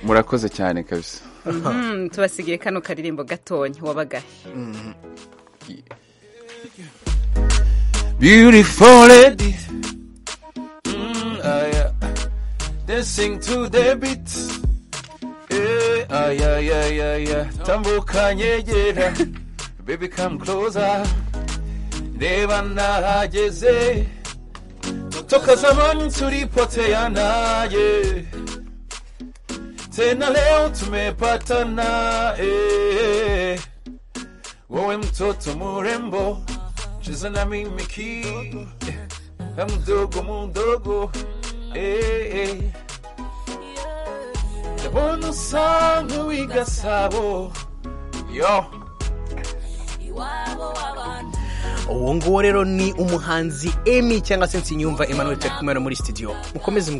murakoze cyane kabisa Mhm, tubasigiye kano karirimbo gatonya wabagahe Beautiful lady. Mm, ah, yeah. Dancing to the beat. Yeah, ah, yeah, yeah, yeah, yeah. Tambuka nyegera. Baby come closer. Reba nahageze. Toka zamani tulipoteana yeah. Tena leo tumepatana eh. Wewe mtoto murembo cheza na mimi ki eh, mdogo mdogo eh, eh. ndabona usa nk'uw'igasabo yo iwabo w'abantu uwo nguwo rero ni umuhanzi emi cyangwa se nsinyumva emmanuel turi kumwe hano muri studio mukomeze